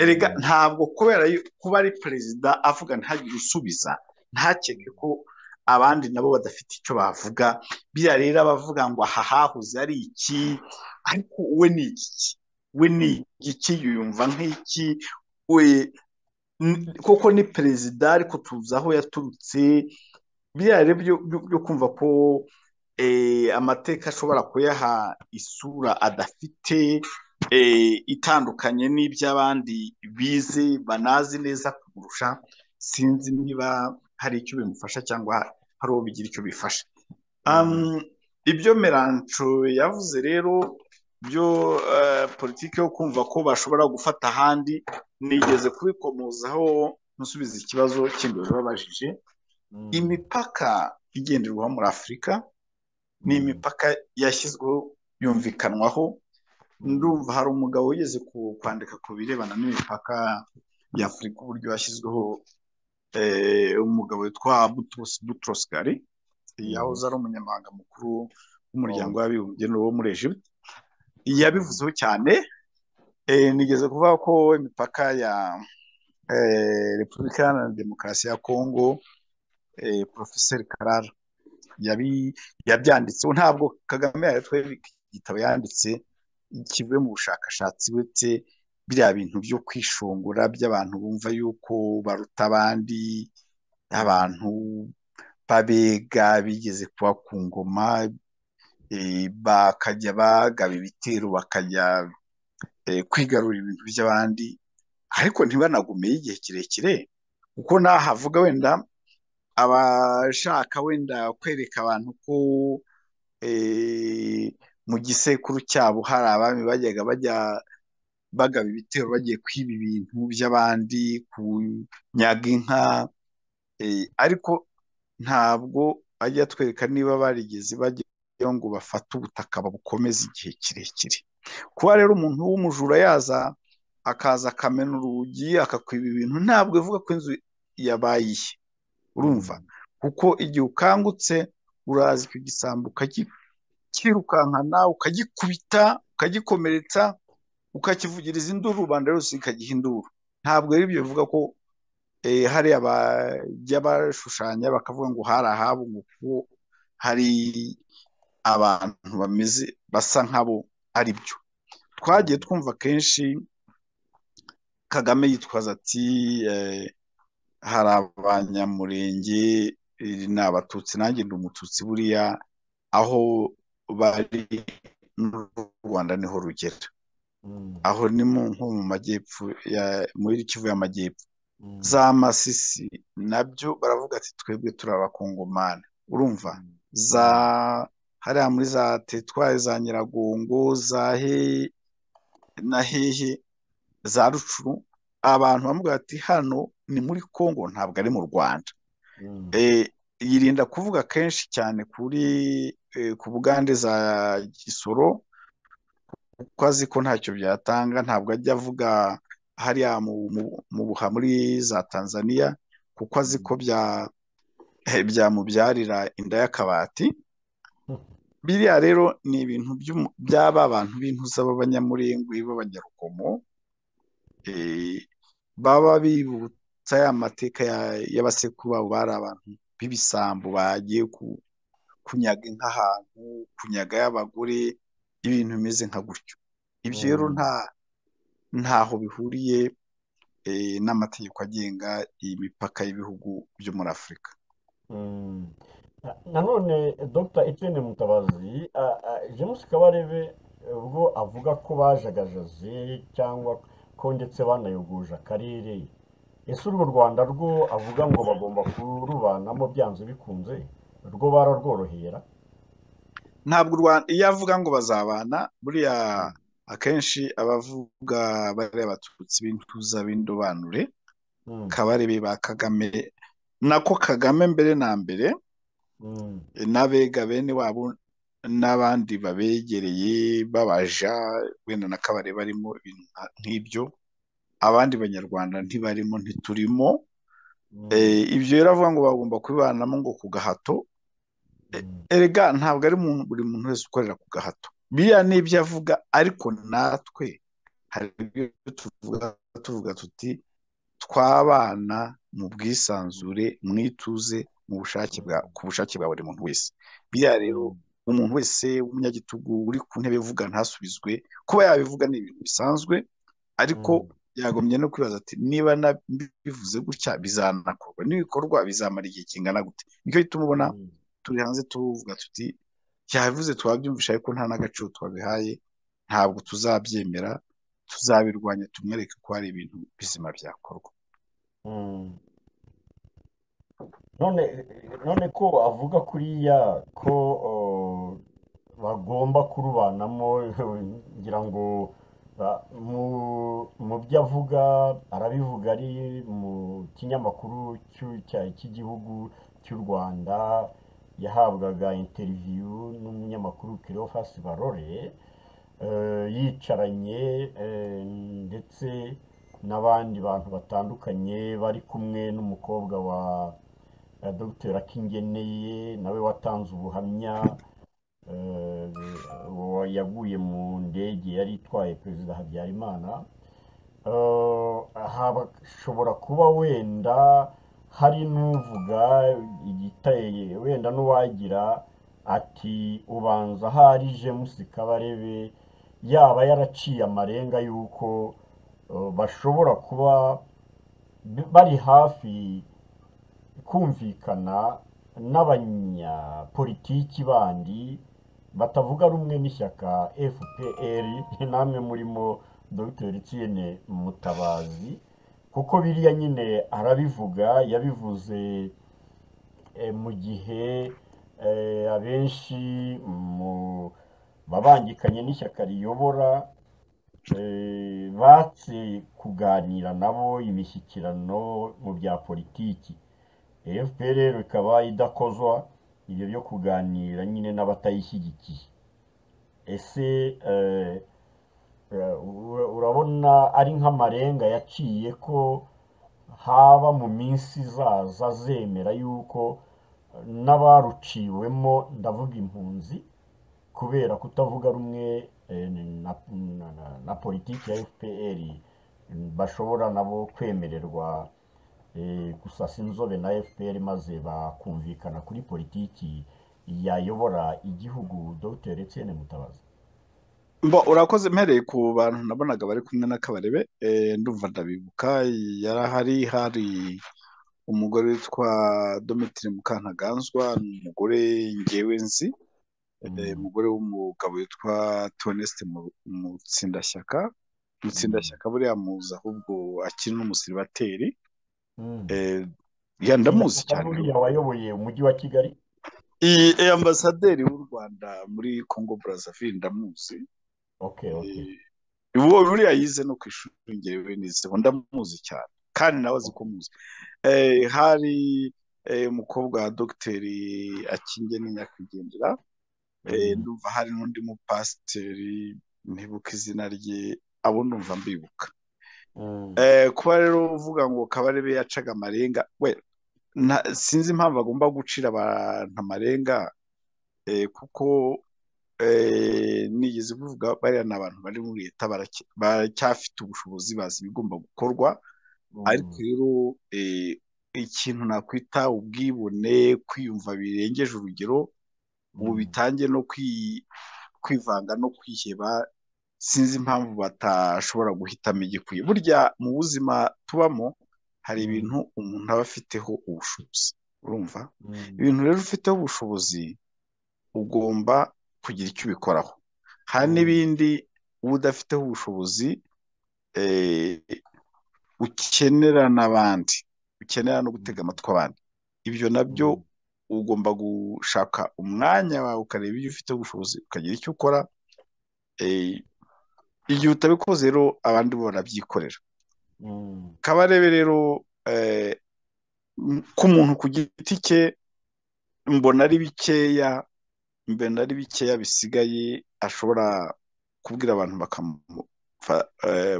erega ntabwo kubera kuba ari perezida avuga ntagire usubiza ntakeke ko abandi nabo badafite icyo bavuga biriya rero abavuga ngo aha hahoze ari iki ariko we ni iki we ni iki yumva nk'iki we koko ni perezida ariko tuzi aho yaturutse biriya rero byo kumva ko amateka ashobora kuyaha isura adafite itandukanye n'iby'abandi bize banazi neza kurusha sinzi niba hari icyo bimufasha cyangwa hari uwo bigira icyo bifasha ibyo meranco yavuze rero byo politiki yo kumva ko bashobora gufata ahandi nigeze kubikomozaho nsubiza ikibazo kindi babajije imipaka igenderwaho muri afurika ni imipaka yashyizweho yumvikanwaho ndumva hari umugabo wigeze kwandika ku birebana n'imipaka y'afurika uburyo yashyizweho umugabo witwa buturosi gari yahoze ari umunyamahanga mukuru w'umuryango w'abibumbye wo muri egiputa yabivuzeho cyane nigeze kuvuga ko imipaka ya repubulika iharanira demokarasi ya kongo porofeseri karara yabyanditseho ntabwo kagame yatwereka igitabo yanditse kivuye mu bushakashatsi uretse biriya bintu byo kwishongora by'abantu bumva yuko baruta abandi abantu babega bigeze kuba ku ngoma bakajya bagaba ibitero bakajya kwigarura ibintu by'abandi ariko ntibanagumeye igihe kirekire kuko nahavuga wenda abashaka wenda kwereka abantu ko mu gisekuru cyabo hari abami bajyaga bajya bagaba ibitero bagiye kwiba ibintu by'abandi kunyaga inka ariko ntabwo ajya atwereka niba barigeze bajyayo ngo bafate ubutaka babukomeze igihe kirekire kuba rero umuntu w'umujura yaza akaza akamena urugi akakwiba ibintu ntabwo ivuga ko inzu yabaye iye urumva kuko igihe ukangutse uraza icyo gisambo ukakirukankana ukagikubita ukagikomeretsa ukakivugiriza induru rubanda rwose ikagiha induru ntabwo rero ibyo bivuga ko hariya bajya bashushanya bakavuga ngo hari ahabo ngo hari abantu bameze basa nk'abo ari byo twagiye twumva kenshi kagame yitwaza ati hari abanyamurenge ni abatutsi nanjye ndi umututsi buriya aho bari n'u rwanda niho rugera aho ni nko mu majyepfo muri kivu y'amajyepfo za masisi nabyo baravuga ati twebwe turi abakongomani urumva za hariya muri za tetwari za nyiragongo za he na hehe za rucuru abantu bamubwira ati hano ni muri congo ntabwo ari mu rwanda yirinda kuvuga kenshi cyane kuri ku bugande za gisoro kuko azi ko ntacyo byatanga ntabwo ajya avuga hariya mu buha muri za tanzania kuko azi ko byamubyarira inda y'akabati biriya rero ni ibintu by'aba abantu b'intuza b'abanyamurengwe b'abanyarugomo baba bibutsa ya mateka y'abasekuru babo bari abantu b'ibisambo bagiye kunyaga nk'ahantu kunyaga y'abagore ibintu bimeze nka gutyo ibyo rero nta ntaho bihuriye n'amategeko agenga imipaka y'ibihugu byo muri afurika nanone dr etienne mutabazi james kabarebe ubwo avuga ko bajagagaze cyangwa ko ndetse banayoguje akarere ese urwo rwanda rwo avuga ngo bagomba kurubanamo byanze bikunze rwo bararworohera ntabwo iyo avuga ngo bazabana buriya akenshi abavuga bariya abatutsi b'intuza b'indobanure kabarebe ba kagame nako kagame mbere na mbere n'abega bene wabo n'abandi babegereye babaja wenda na kabare barimo ibintu nk'ibyo abandi banyarwanda ntibarimo ntiturimo ibyo rero avuga ngo bagomba kubibanamo ngo ku gahato erega ntabwo ari buri muntu wese ukorera ku gahato biriya ni ibyo avuga ariko natwe hari ibyo tuvuga tuvuga tuti twabana mu bwisanzure mu ituze mu bushake bwa ku bushake bwa buri muntu wese biriya rero umuntu wese w'umunyagitugu uri ku ntebe uvuga ntasubizwe kuba yabivuga ni ibintu bisanzwe ariko yagombye no kwibaza ati niba bivuze gutya bizanakorwa n'ibikorwa bizamara igihe kingana gute nicyo gituma ubona turi hanze tuvuga tuti yabivuze twabyumvisha ariko nta n'agaciro twabihaye ntabwo tuzabyemera tuzabirwanya tumwereke ko hari ibintu bizima byakorwa none ko avuga kuriya ko bagomba kurubanamo ngira ngo mu byo avuga arabivuga ari mu kinyamakuru cy'igihugu cy'u rwanda yahabwaga interiviyu n'umunyamakuru kirofasi barore yicaranye ndetse n'abandi bantu batandukanye bari kumwe n'umukobwa wa dr akingeneye nawe watanze ubuhamya yaguye mu ndege yari itwaye perezida habyarimana hashobora kuba wenda hari n'uvuga igiteye wenda n'uwagira ati ubanza ahari james kabarebe yaba yaraciye amarenga y'uko bashobora kuba bari hafi kumvikana n'abanyapolitiki bandi batavuga rumwe n'ishyaka fpr namwe murimo dr tiene mutabazi kuko biriya nyine arabivuga yabivuze mu gihe abenshi babangikanye n'ishyaka riyobora batse kuganira nabo imishyikirano mu bya politiki efuperi rero ikaba idakozwa ibyo byo kuganira nyine n'abatayishyigikiye ese urabona ari nk'amarenga yaciye ko haba mu minsi izaza zemera yuko n'abaruciwemo ndavuga impunzi kubera kutavuga rumwe na politiki ya fpr bashobora nabo kwemererwa gusasa inzobe na fpr maze bakumvikana kuri politiki yayobora igihugu dr etienne mutabazi mbo urakoze mpereye ku bantu nabonaga bari kumwe na kabarebe ndumva ndabibuka yari hari hari umugore witwa domitire mukantaganzwa ni umugore ngewe nzi umugore w'umugabo witwa toneste mutsindashyaka mutsindashyaka buriya muzi ahubwo akiri n'umusiribateri ndamuzi cyane buriya wayoboye umujyi wa kigali iyi ambasaderi w'u rwanda muri congo brazzaville ndamuzi uwo buriya yize no ku ishuri ngewe nizeho ndamuzi cyane kandi nawe azi ko muzi hari umukobwa wa dogiteri akinge nyakwigendera ndumva hari n'undi mupasiteri ntibuka izina rye abo ndumva mbibuka kuba rero uvuga ngo kabarebe yacaga amarenga we sinzi impamvu agomba gucira abantu amarenga kuko nigeze kuvuga bariya ni abantu bari muri leta baracyafite ubushobozi bazi ibigomba gukorwa ariko rero ikintu nakwita ubwibone kwiyumva birengeje urugero ubu bitangiye no kwivanga no kwiheba sinzi impamvu batashobora guhitamo igikwiye burya mu buzima tubamo hari ibintu umuntu aba afiteho ubushobozi urumva ibintu rero ufiteho ubushobozi ugomba kugira icyo ubikoraho hari n'ibindi uba udafiteho ubushobozi ukenera n'abandi ukenera no gutega amatwi abandi ibyo nabyo ugomba gushaka umwanya wawe ukareba ibyo ufite ubushobozi ukagira icyo ukora igihe utabikoze rero abandi bo barabyikorera kabarebe rero ku muntu ku giti cye mbona ari bikeya mbona ari bikeya bisigaye ashobora kubwira abantu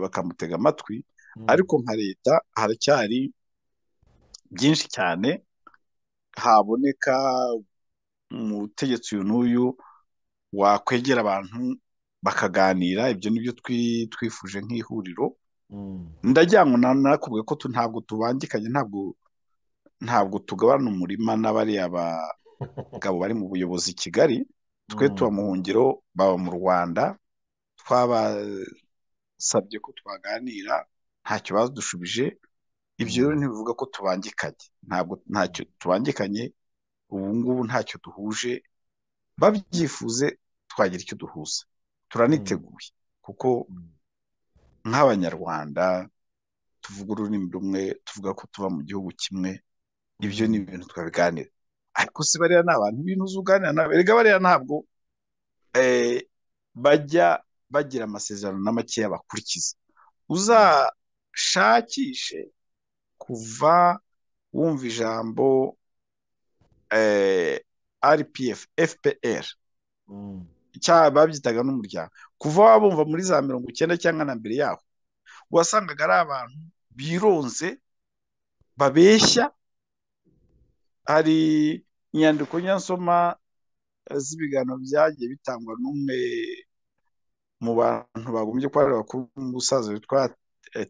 bakamutega amatwi ariko nka leta haracyari byinshi cyane haboneka umutegetsi uyu n'uyu wakwegera abantu bakaganira ibyo ni byo twifuje nk'ihuriro ndagira ngo nakubwiye ko ntabwo tubangikanye ntabwo ntabwo tugabana umurima n'abariya bagabo bari mu buyobozi i kigali twe tuba mu buhungiro baba mu rwanda twabasabye ko twaganira ntacyo badushubije ibyo rero ntibivuga ko tubangikanye ntabwo ntacyo tubangikanye ubu ngubu ntacyo duhuje babyifuze twagira icyo duhuza turaniteguye kuko nk'abanyarwanda tuvuga ururimi rumwe tuvuga ko tuba mu gihugu kimwe ibyo ni ibintu twabiganira ariko si bariya ni abantu ibintu uzuganira nawe erega bariya ntabwo bajya bagira amasezerano na makeya bakurikiza uzashakishe kuva wumva ijambo rpf fpr babyitaga n'umuryango kuva wabumva muri za mirongo icyenda cyangwa na mbere yaho wasangaga ari abantu bironze babeshya hari inyandiko nyansoma z'ibiganiro byagiye bitangwa n'umwe mu bantu bagombye kuba ari bakuru umusaza witwa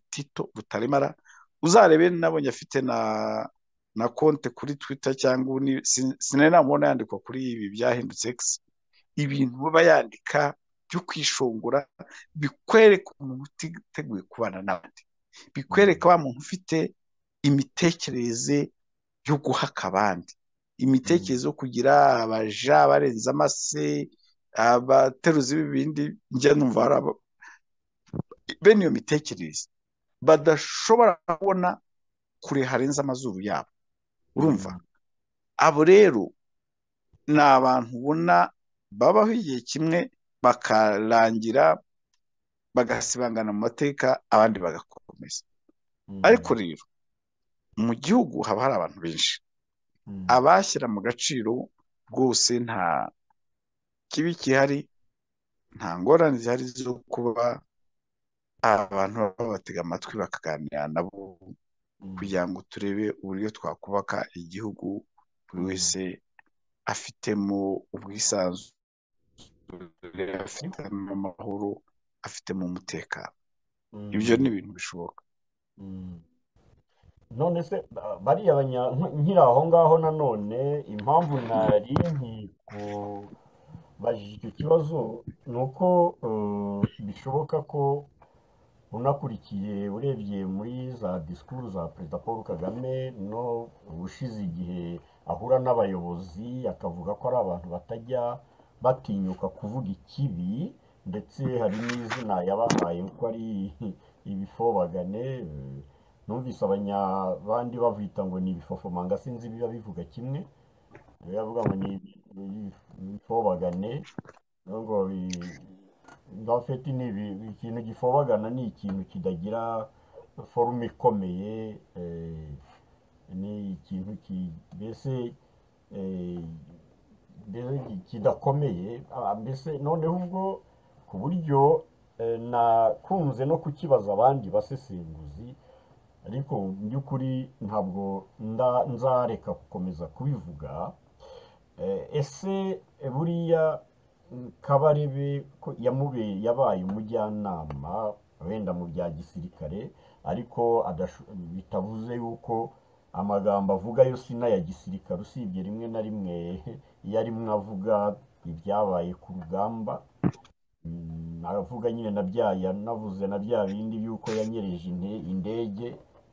tito rutaremara uzarebe nabonye afite na na konte kuri twita cyangwa sinari namubona yandikwa kuri ibi byahindutse egisi ibintu baba yandika byo kwishongora bikwereka umuntu utiteguye kubana n'abandi bikwereka wa muntu ufite imitekerereze yo guhaka abandi imitekerereze yo kugira abaja barenze amase abateruzi b'ibindi njya numva bene iyo mitekerereze badashobora kubona kure harenze amazuru yabo urumva abo rero ni abantu ubona babaho igihe kimwe bakarangira bagasibangana mu mateka abandi bagakomeza ariko rero mu gihugu haba hari abantu benshi abashyira mu gaciro rwose nta kibi gihari nta ngorane zihari zo kuba abantu babatega amatwi bakaganira nabo kugira ngo turebe uburyo twakubaka igihugu buri wese afitemo ubwisanzure afitemo amahoro afitemo umutekano ibyo ni ibintu bishoboka none se bariya banya nkiri aho ngaho nanone impamvu nari nkikubajije icyo kibazo ni uko bishoboka ko unakurikiye urebye muri za disikuru za perezida paul kagame no ushize igihe ahura n'abayobozi akavuga ko ari abantu batajya batinyuka kuvuga ikibi ndetse hari n'izina yabahaye ko ari ibifobagane numvise abandi bavita ngo ni ibifofomanga sinzi biba bivuga kimwe bivuga ngo ni ibifobagane ngo gafeti ni ikintu gifobagana ni ikintu kidagira forume ikomeye ni ikintu mbese kidakomeye mbese noneho ubwo ku buryo nakunze no kukibaza abandi basesenguzi ariko mu by'ukuri ntabwo nzareka gukomeza kubivuga ese buriya kabarebe ko yamubeye yabaye umujyanama wenda mu bya gisirikare ariko bitavuze yuko amagambo avuga yo si n'aya gisirikare usibye rimwe na rimwe iyo arimo avuga ibyabaye ku rugamba avuga nyine na bya yanavuze na bya bindi by'uko yanyereje indege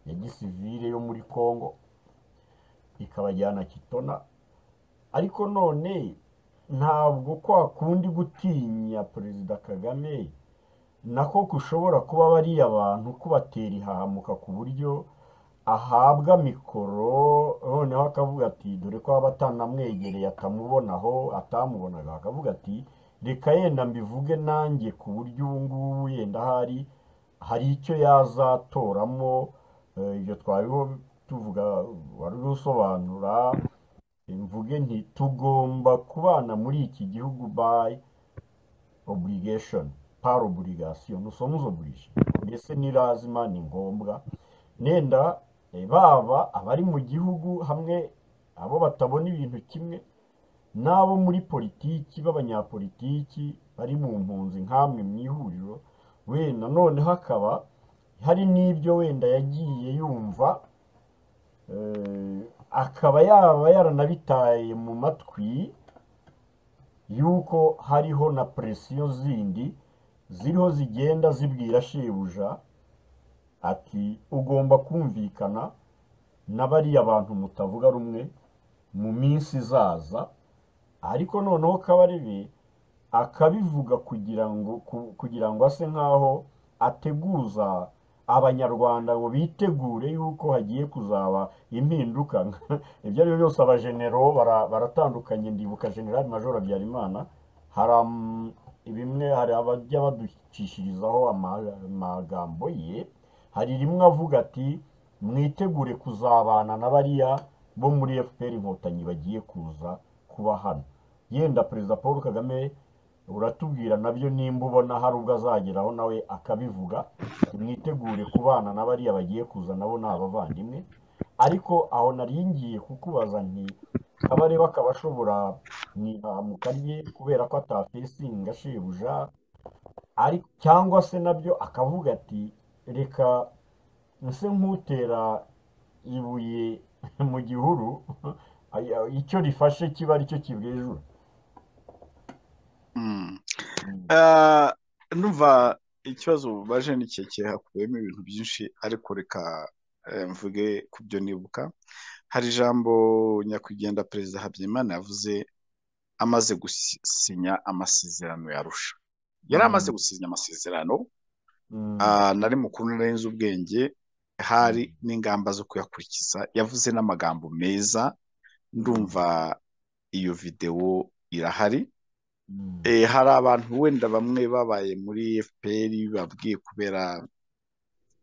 ya gisivire yo muri congo ikabajyana kitona ariko none ntabwo kwa kundi gutinya perezida kagame nako gushobora kuba bariya bantu kubatera ihahamuka ku buryo ahabwa mikoro noneho akavuga ati dore ko aba atanamwegereye atamubonaho atamubonaga akavuga ati reka yenda mbivuge nanjye ku buryo ubu ngubu yenda hari hari icyo yazatoramo ibyo twariho tuvuga wari usobanura mvuge nti tugomba kubana muri iki gihugu bayi oburigashoni pari oburigasiyo nusomuzo oburije mbese ni lazima ni ngombwa nenda baba abari mu gihugu hamwe abo batabona ibintu kimwe n'abo muri politiki b'abanyapolitiki bari mu mpunzi nk'amwe mu ihuriro wenda none hakaba hari n'ibyo wenda yagiye yumva akaba yaba yaranabitaye mu matwi y'uko hariho na presiyo zindi ziriho zigenda zibwira shebuja ati ugomba kumvikana na bariya bantu mutavuga rumwe mu minsi izaza ariko noneho kabarebe akabivuga kugira ngo kugira ngo ase nk'aho ateguza abanyarwanda ngo bitegure yuko hagiye kuzaba impinduka ibyo ari byo byose abajenero baratandukanye ndibuka generali majoro habyarimana hari bimwe hari abajya baducishirizaho amagambo ye hari rimwe avuga ati mwitegure kuzabana na bariya bo muri fpr inkotanyi bagiye kuza kuba hano yenda perezida paul kagame uratubwira nabyo nimba ubona hari ubwo azageraho nawe akabivuga mwitegure kubana na bariya bagiye kuza nabo ni abavandimwe ariko aho naringiye kukubaza nti abareba akaba ashobora ntihamuka rye kubera ko atafesinga shebuja cyangwa se nabyo akavuga ati reka nse nk'utera ibuye mu gihuru icyo rifashe kiba aricyo kibwejura numva ikibazo baje n'ikeke hakubiyemo ibintu byinshi ariko reka mvuge ku byo nibuka hari ijambo nyakwigendera perezida habyarimana yavuze amaze gusinya amasezerano yarusha yari amaze gusinya amasezerano nari mukuru narenze ubwenge hari n'ingamba zo kuyakurikiza yavuze n'amagambo meza ndumva iyo videwo irahari hari abantu wenda bamwe babaye muri FPR babwiye kubera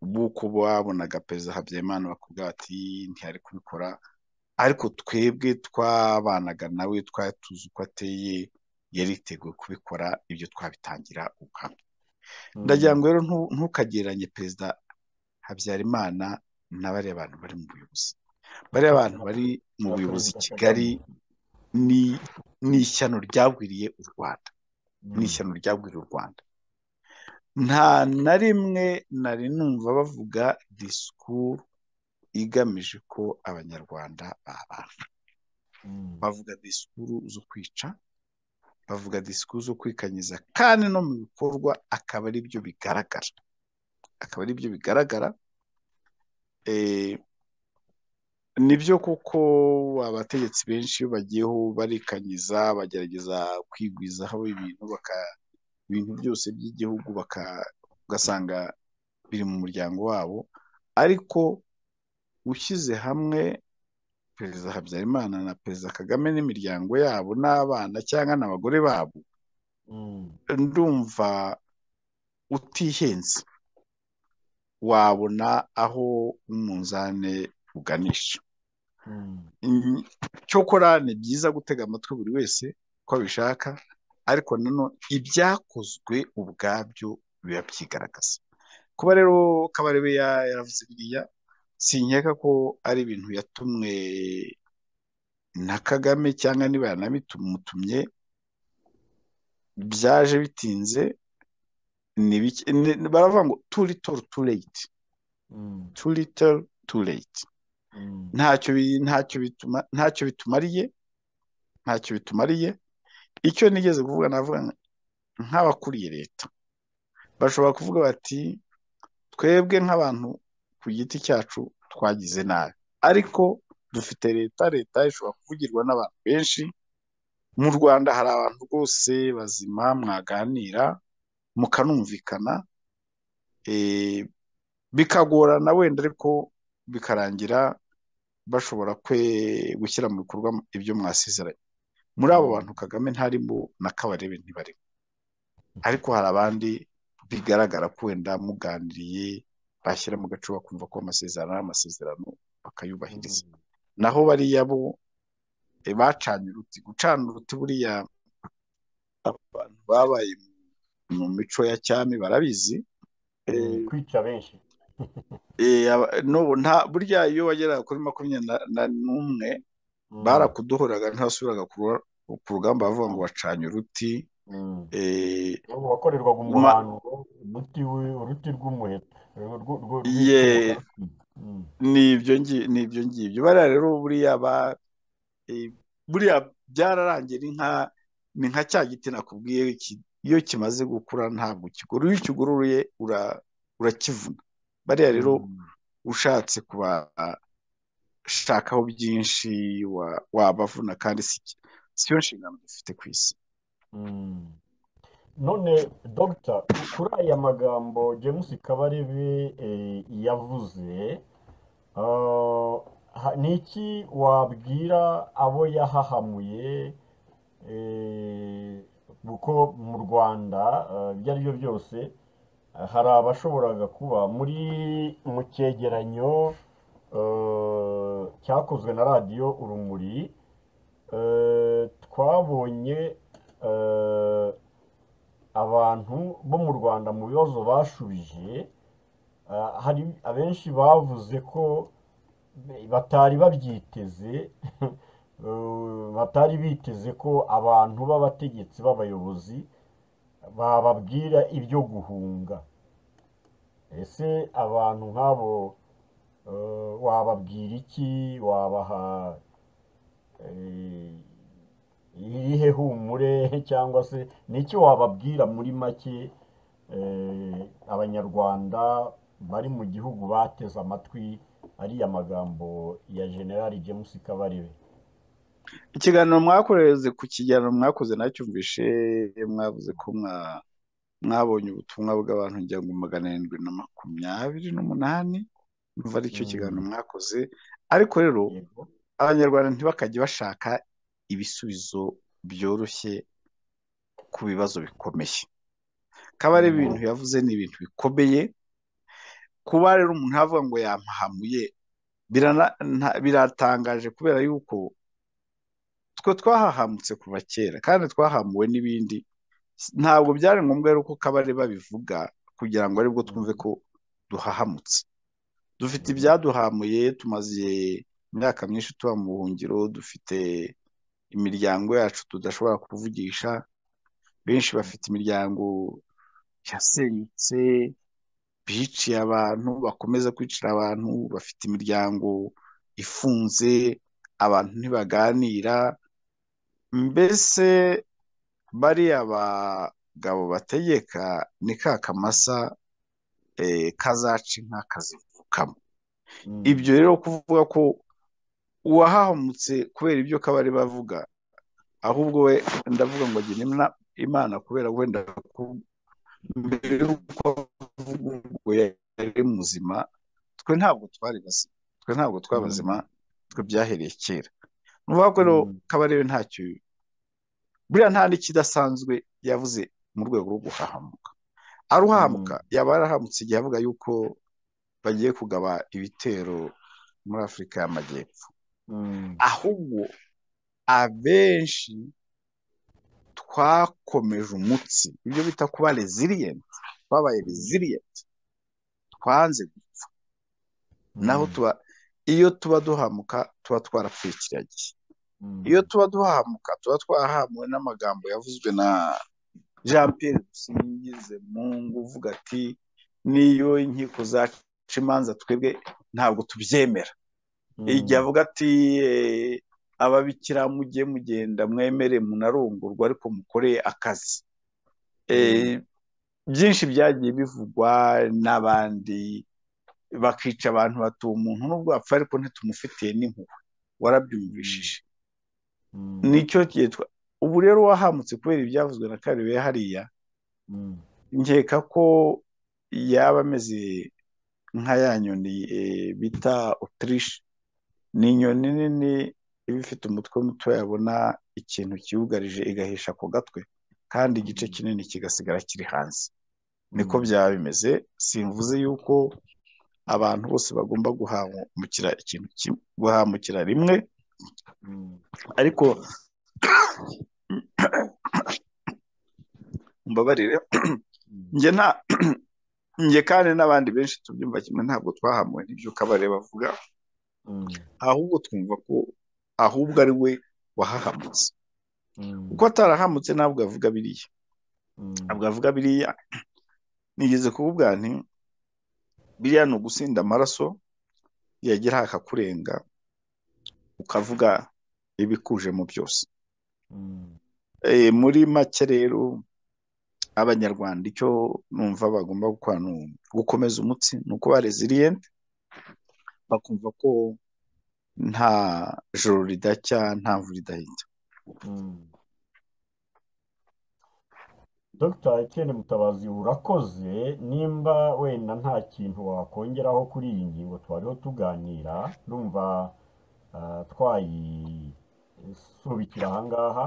b'uko babonaga perezida Habyarimana bakubwira bati ntiyari kubikora ariko twebwe twabanaga nawe twari tuzi uko ateye yari yiteguye kubikora ibyo twabitangira ubuhamya ndagira ngo rero ntukagereranye perezida habyarimana na bariya bantu bari mu buyobozi bariya abantu bari mu buyobozi i kigali ni ishyano ryagwiriye u rwanda ni ishyano ryagwiriye u rwanda nta na rimwe nari numva bavuga disikuru igamije ko abanyarwanda babana bavuga disikuru zo kwica bavuga disikuru zo kwikanyiza kandi no mu bikorwa akaba ari byo bigaragara akaba ari byo bigaragara nibyo kuko abategetsi benshi iyo bagiyeho barikanyiza bagerageza kwigwizaho ibintu ibintu byose by'igihugu ugasanga biri mu muryango wabo ariko ushyize hamwe perezida habyarimana na perezida kagame n'imiryango yabo n'abana cyangwa n'abagore babo ndumva utihenze wabona aho umunzani uganisha cyokora ni byiza gutega amatwi buri wese uko abishaka ariko nano ibyakozwe ubwabyo biba byigaragaza kuba rero kabarebe yaravuze biriya sinkeka ko ari ibintu yatumwe na kagame cyangwa niba yanabitumutumye byaje bitinze baravuga ngo tu little tu late tu little tu late ntacyo ntacyo bitumariye ntacyo bitumariye icyo nigeze kuvuga navuga nk'abakuriye leta bashobora kuvuga bati twebwe nk'abantu ku giti cyacu twagize nabi ariko dufite leta leta ishobora kuvugirwa n'abantu benshi mu rwanda hari abantu rwose bazima mwaganira mukanumvikana bikagorana wenda ariko bikarangira bashobora kwe gushyira mu bikorwa ibyo mwasezeranye muri abo bantu kagame ntarimo na kabarebe ntibarimo ariko hari abandi bigaragara ko wenda muganiriye bashyira mu gacuba bakumva ko amasezerano ari amasezerano bakayubahiriza naho bariya bo bacanye uruti gucana uruti buriya abantu babaye mu mico ya cyami barabizi kwica benshi burya iyo wageraga kuri makumyabiri n'umwe barakuduhoraga ntasubiraga ku rugamba bavuga ngo bacanye uruti wakorerwaga umuhango uruti rw'umuheto ni ibyo ngibyo bariya rero buriya byararangiye ni nka cya giti nakubwiye iyo kimaze gukura ntabwo kigura iyo ukiguruye urakivuna bariya rero ushatse kubashakaho byinshi wabavuna kandi siyo nshingano dufite ku isi none dogita kuri aya magambo james kabarebe yavuze ni iki wabwira abo yahahamuye kuko mu rwanda ibyo ari byo byose hari abashoboraga kuba muri mu cyegeranyo cyakozwe na radiyo urumuri twabonye abantu bo mu rwanda mu bibazo bashubije hari abenshi bavuze ko batari babyiteze batari biteze ko abantu b'abategetsi b'abayobozi bababwira ibyo guhunga ese abantu nk'abo wababwira iki wabaha irihe humure cyangwa se n'icyo wababwira muri make abanyarwanda bari mu gihugu bateze amatwi ariya magambo ya generali james kabarebe ikiganiro mwakoze ku kiganiro mwakoze nacyumvishe mwavuze ko mwabonye ubutumwa bw'abantu ngo magana arindwi na makumyabiri n'umunani numva aricyo kiganiro mwakoze ariko rero abanyarwanda ntibakajye bashaka ibisubizo byoroshye ku bibazo bikomeye kaba ari ibintu yavuze ni ibintu bikomeye kuba rero umuntu avuga ngo yampahamuye biratangaje kubera yuko twe twahahamutse kuva kera kandi twahamuwe n'ibindi ntabwo byari ngombwa rero ko kabare babivuga kugira ngo aribwo twumve ko duhahamutse dufite ibyaduhamuye tumaze imyaka myinshi tuba mu buhungiro dufite imiryango yacu tudashobora kuvugisha benshi bafite imiryango yasenyutse biciye abantu bakomeza kwicira abantu bafite imiryango ifunze abantu ntibaganira mbese bariya bagabo bategeka ni ka kamasa kazaca inka kazivukamo ibyo rero kuvuga ko uwahahamutse kubera ibyo kabari bavuga ahubwo we ndavuga ngo agira imana kubera wenda mbere y'uko avuga ngo yari muzima twe ntabwo twari bazima twe ntabwo twabazima twe byahereye kera ni ukuvuga ko rero kabarebe ntacyo buriya nta n'ikidasanzwe yavuze mu rwego rwo guhahamuka aruhahamuka yaba yarahamutse igihe avuga yuko bagiye kugaba ibitero muri afurika y'amajyepfo ahubwo abenshi twakomeje umutsi ibyo bita kuba reziliyenti twabaye reziliyenti twanze gupfa naho tuba iyo tuba duhamuka tuba twarapfuye gihe iyo tuba duhamuka tuba twahamuwe n'amagambo yavuzwe na jean Pierre dusingize mungu uvuga ati niyo inkiko zacu imanza twebwe ntabwo tubyemera igihe avuga ati ababikira mujye mugenda mwemere munarongorwa ariko mukoreye akazi byinshi byagiye bivugwa n'abandi bakica abantu batuye umuntu n'ubwo apfa ariko ntitumufitiye n'impuhwe warabyumvishije nicyo cyitwa ubu rero wahamutse kubera ibyavuzwe na kariwe hariya nkeka ko yaba ameze nka ya nyoni bita otirishe ni inyoni nini iba ifite umutwe muto yabona ikintu kiwugarije igahisha ku gatwe kandi igice kinini kigasigara kiri hanze niko byaba bimeze simvuze yuko abantu bose bagomba guhamukira ikintu kimwe guhamukira rimwe ariko mbabarire njye nta njye kandi n'abandi benshi tubyumva kimwe ntabwo twahamuwe n'ibyo kabare bavuga ahubwo twumva ko ahubwo ari we wahahamutse uko atarahamutse ntabwo avuga biriya ntabwo avuga biriya nigeze kuvuga nti biriya ni ugusinda amaraso yagira akakurenga ukavuga ibikuje mu byose muri make rero abanyarwanda icyo numva bagomba gukomeza umutsi ni uko ba reziliyenti bakumva ko nta joro ridacya nta mvura idahita dogita ekeni mutabazi urakoze nimba wenda nta kintu wakongeraho kuri iyi ngingo twariho tuganira numva twayisubikira ahangaha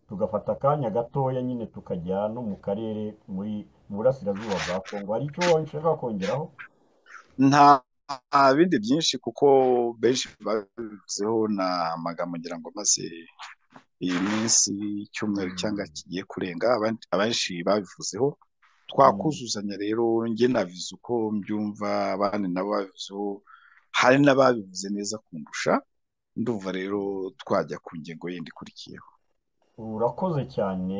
tugafata akanya gatoya nyine tukajya no mu karere muri burasirazuba bwa kongo hari icyo ushaka kongeraho nta bindi byinshi kuko benshi babivuzeho na amagambo ngira ngo maze iyi minsi icyumweru cyangwa kigiye kurenga abenshi babivuzeho twakuzuzanya rero njye nabizi uko mbyumva abandi nabo babivuzeho hari n'ababivuze neza kundusha ndumva rero twajya ku ngingo yindi ikurikiyeho urakoze cyane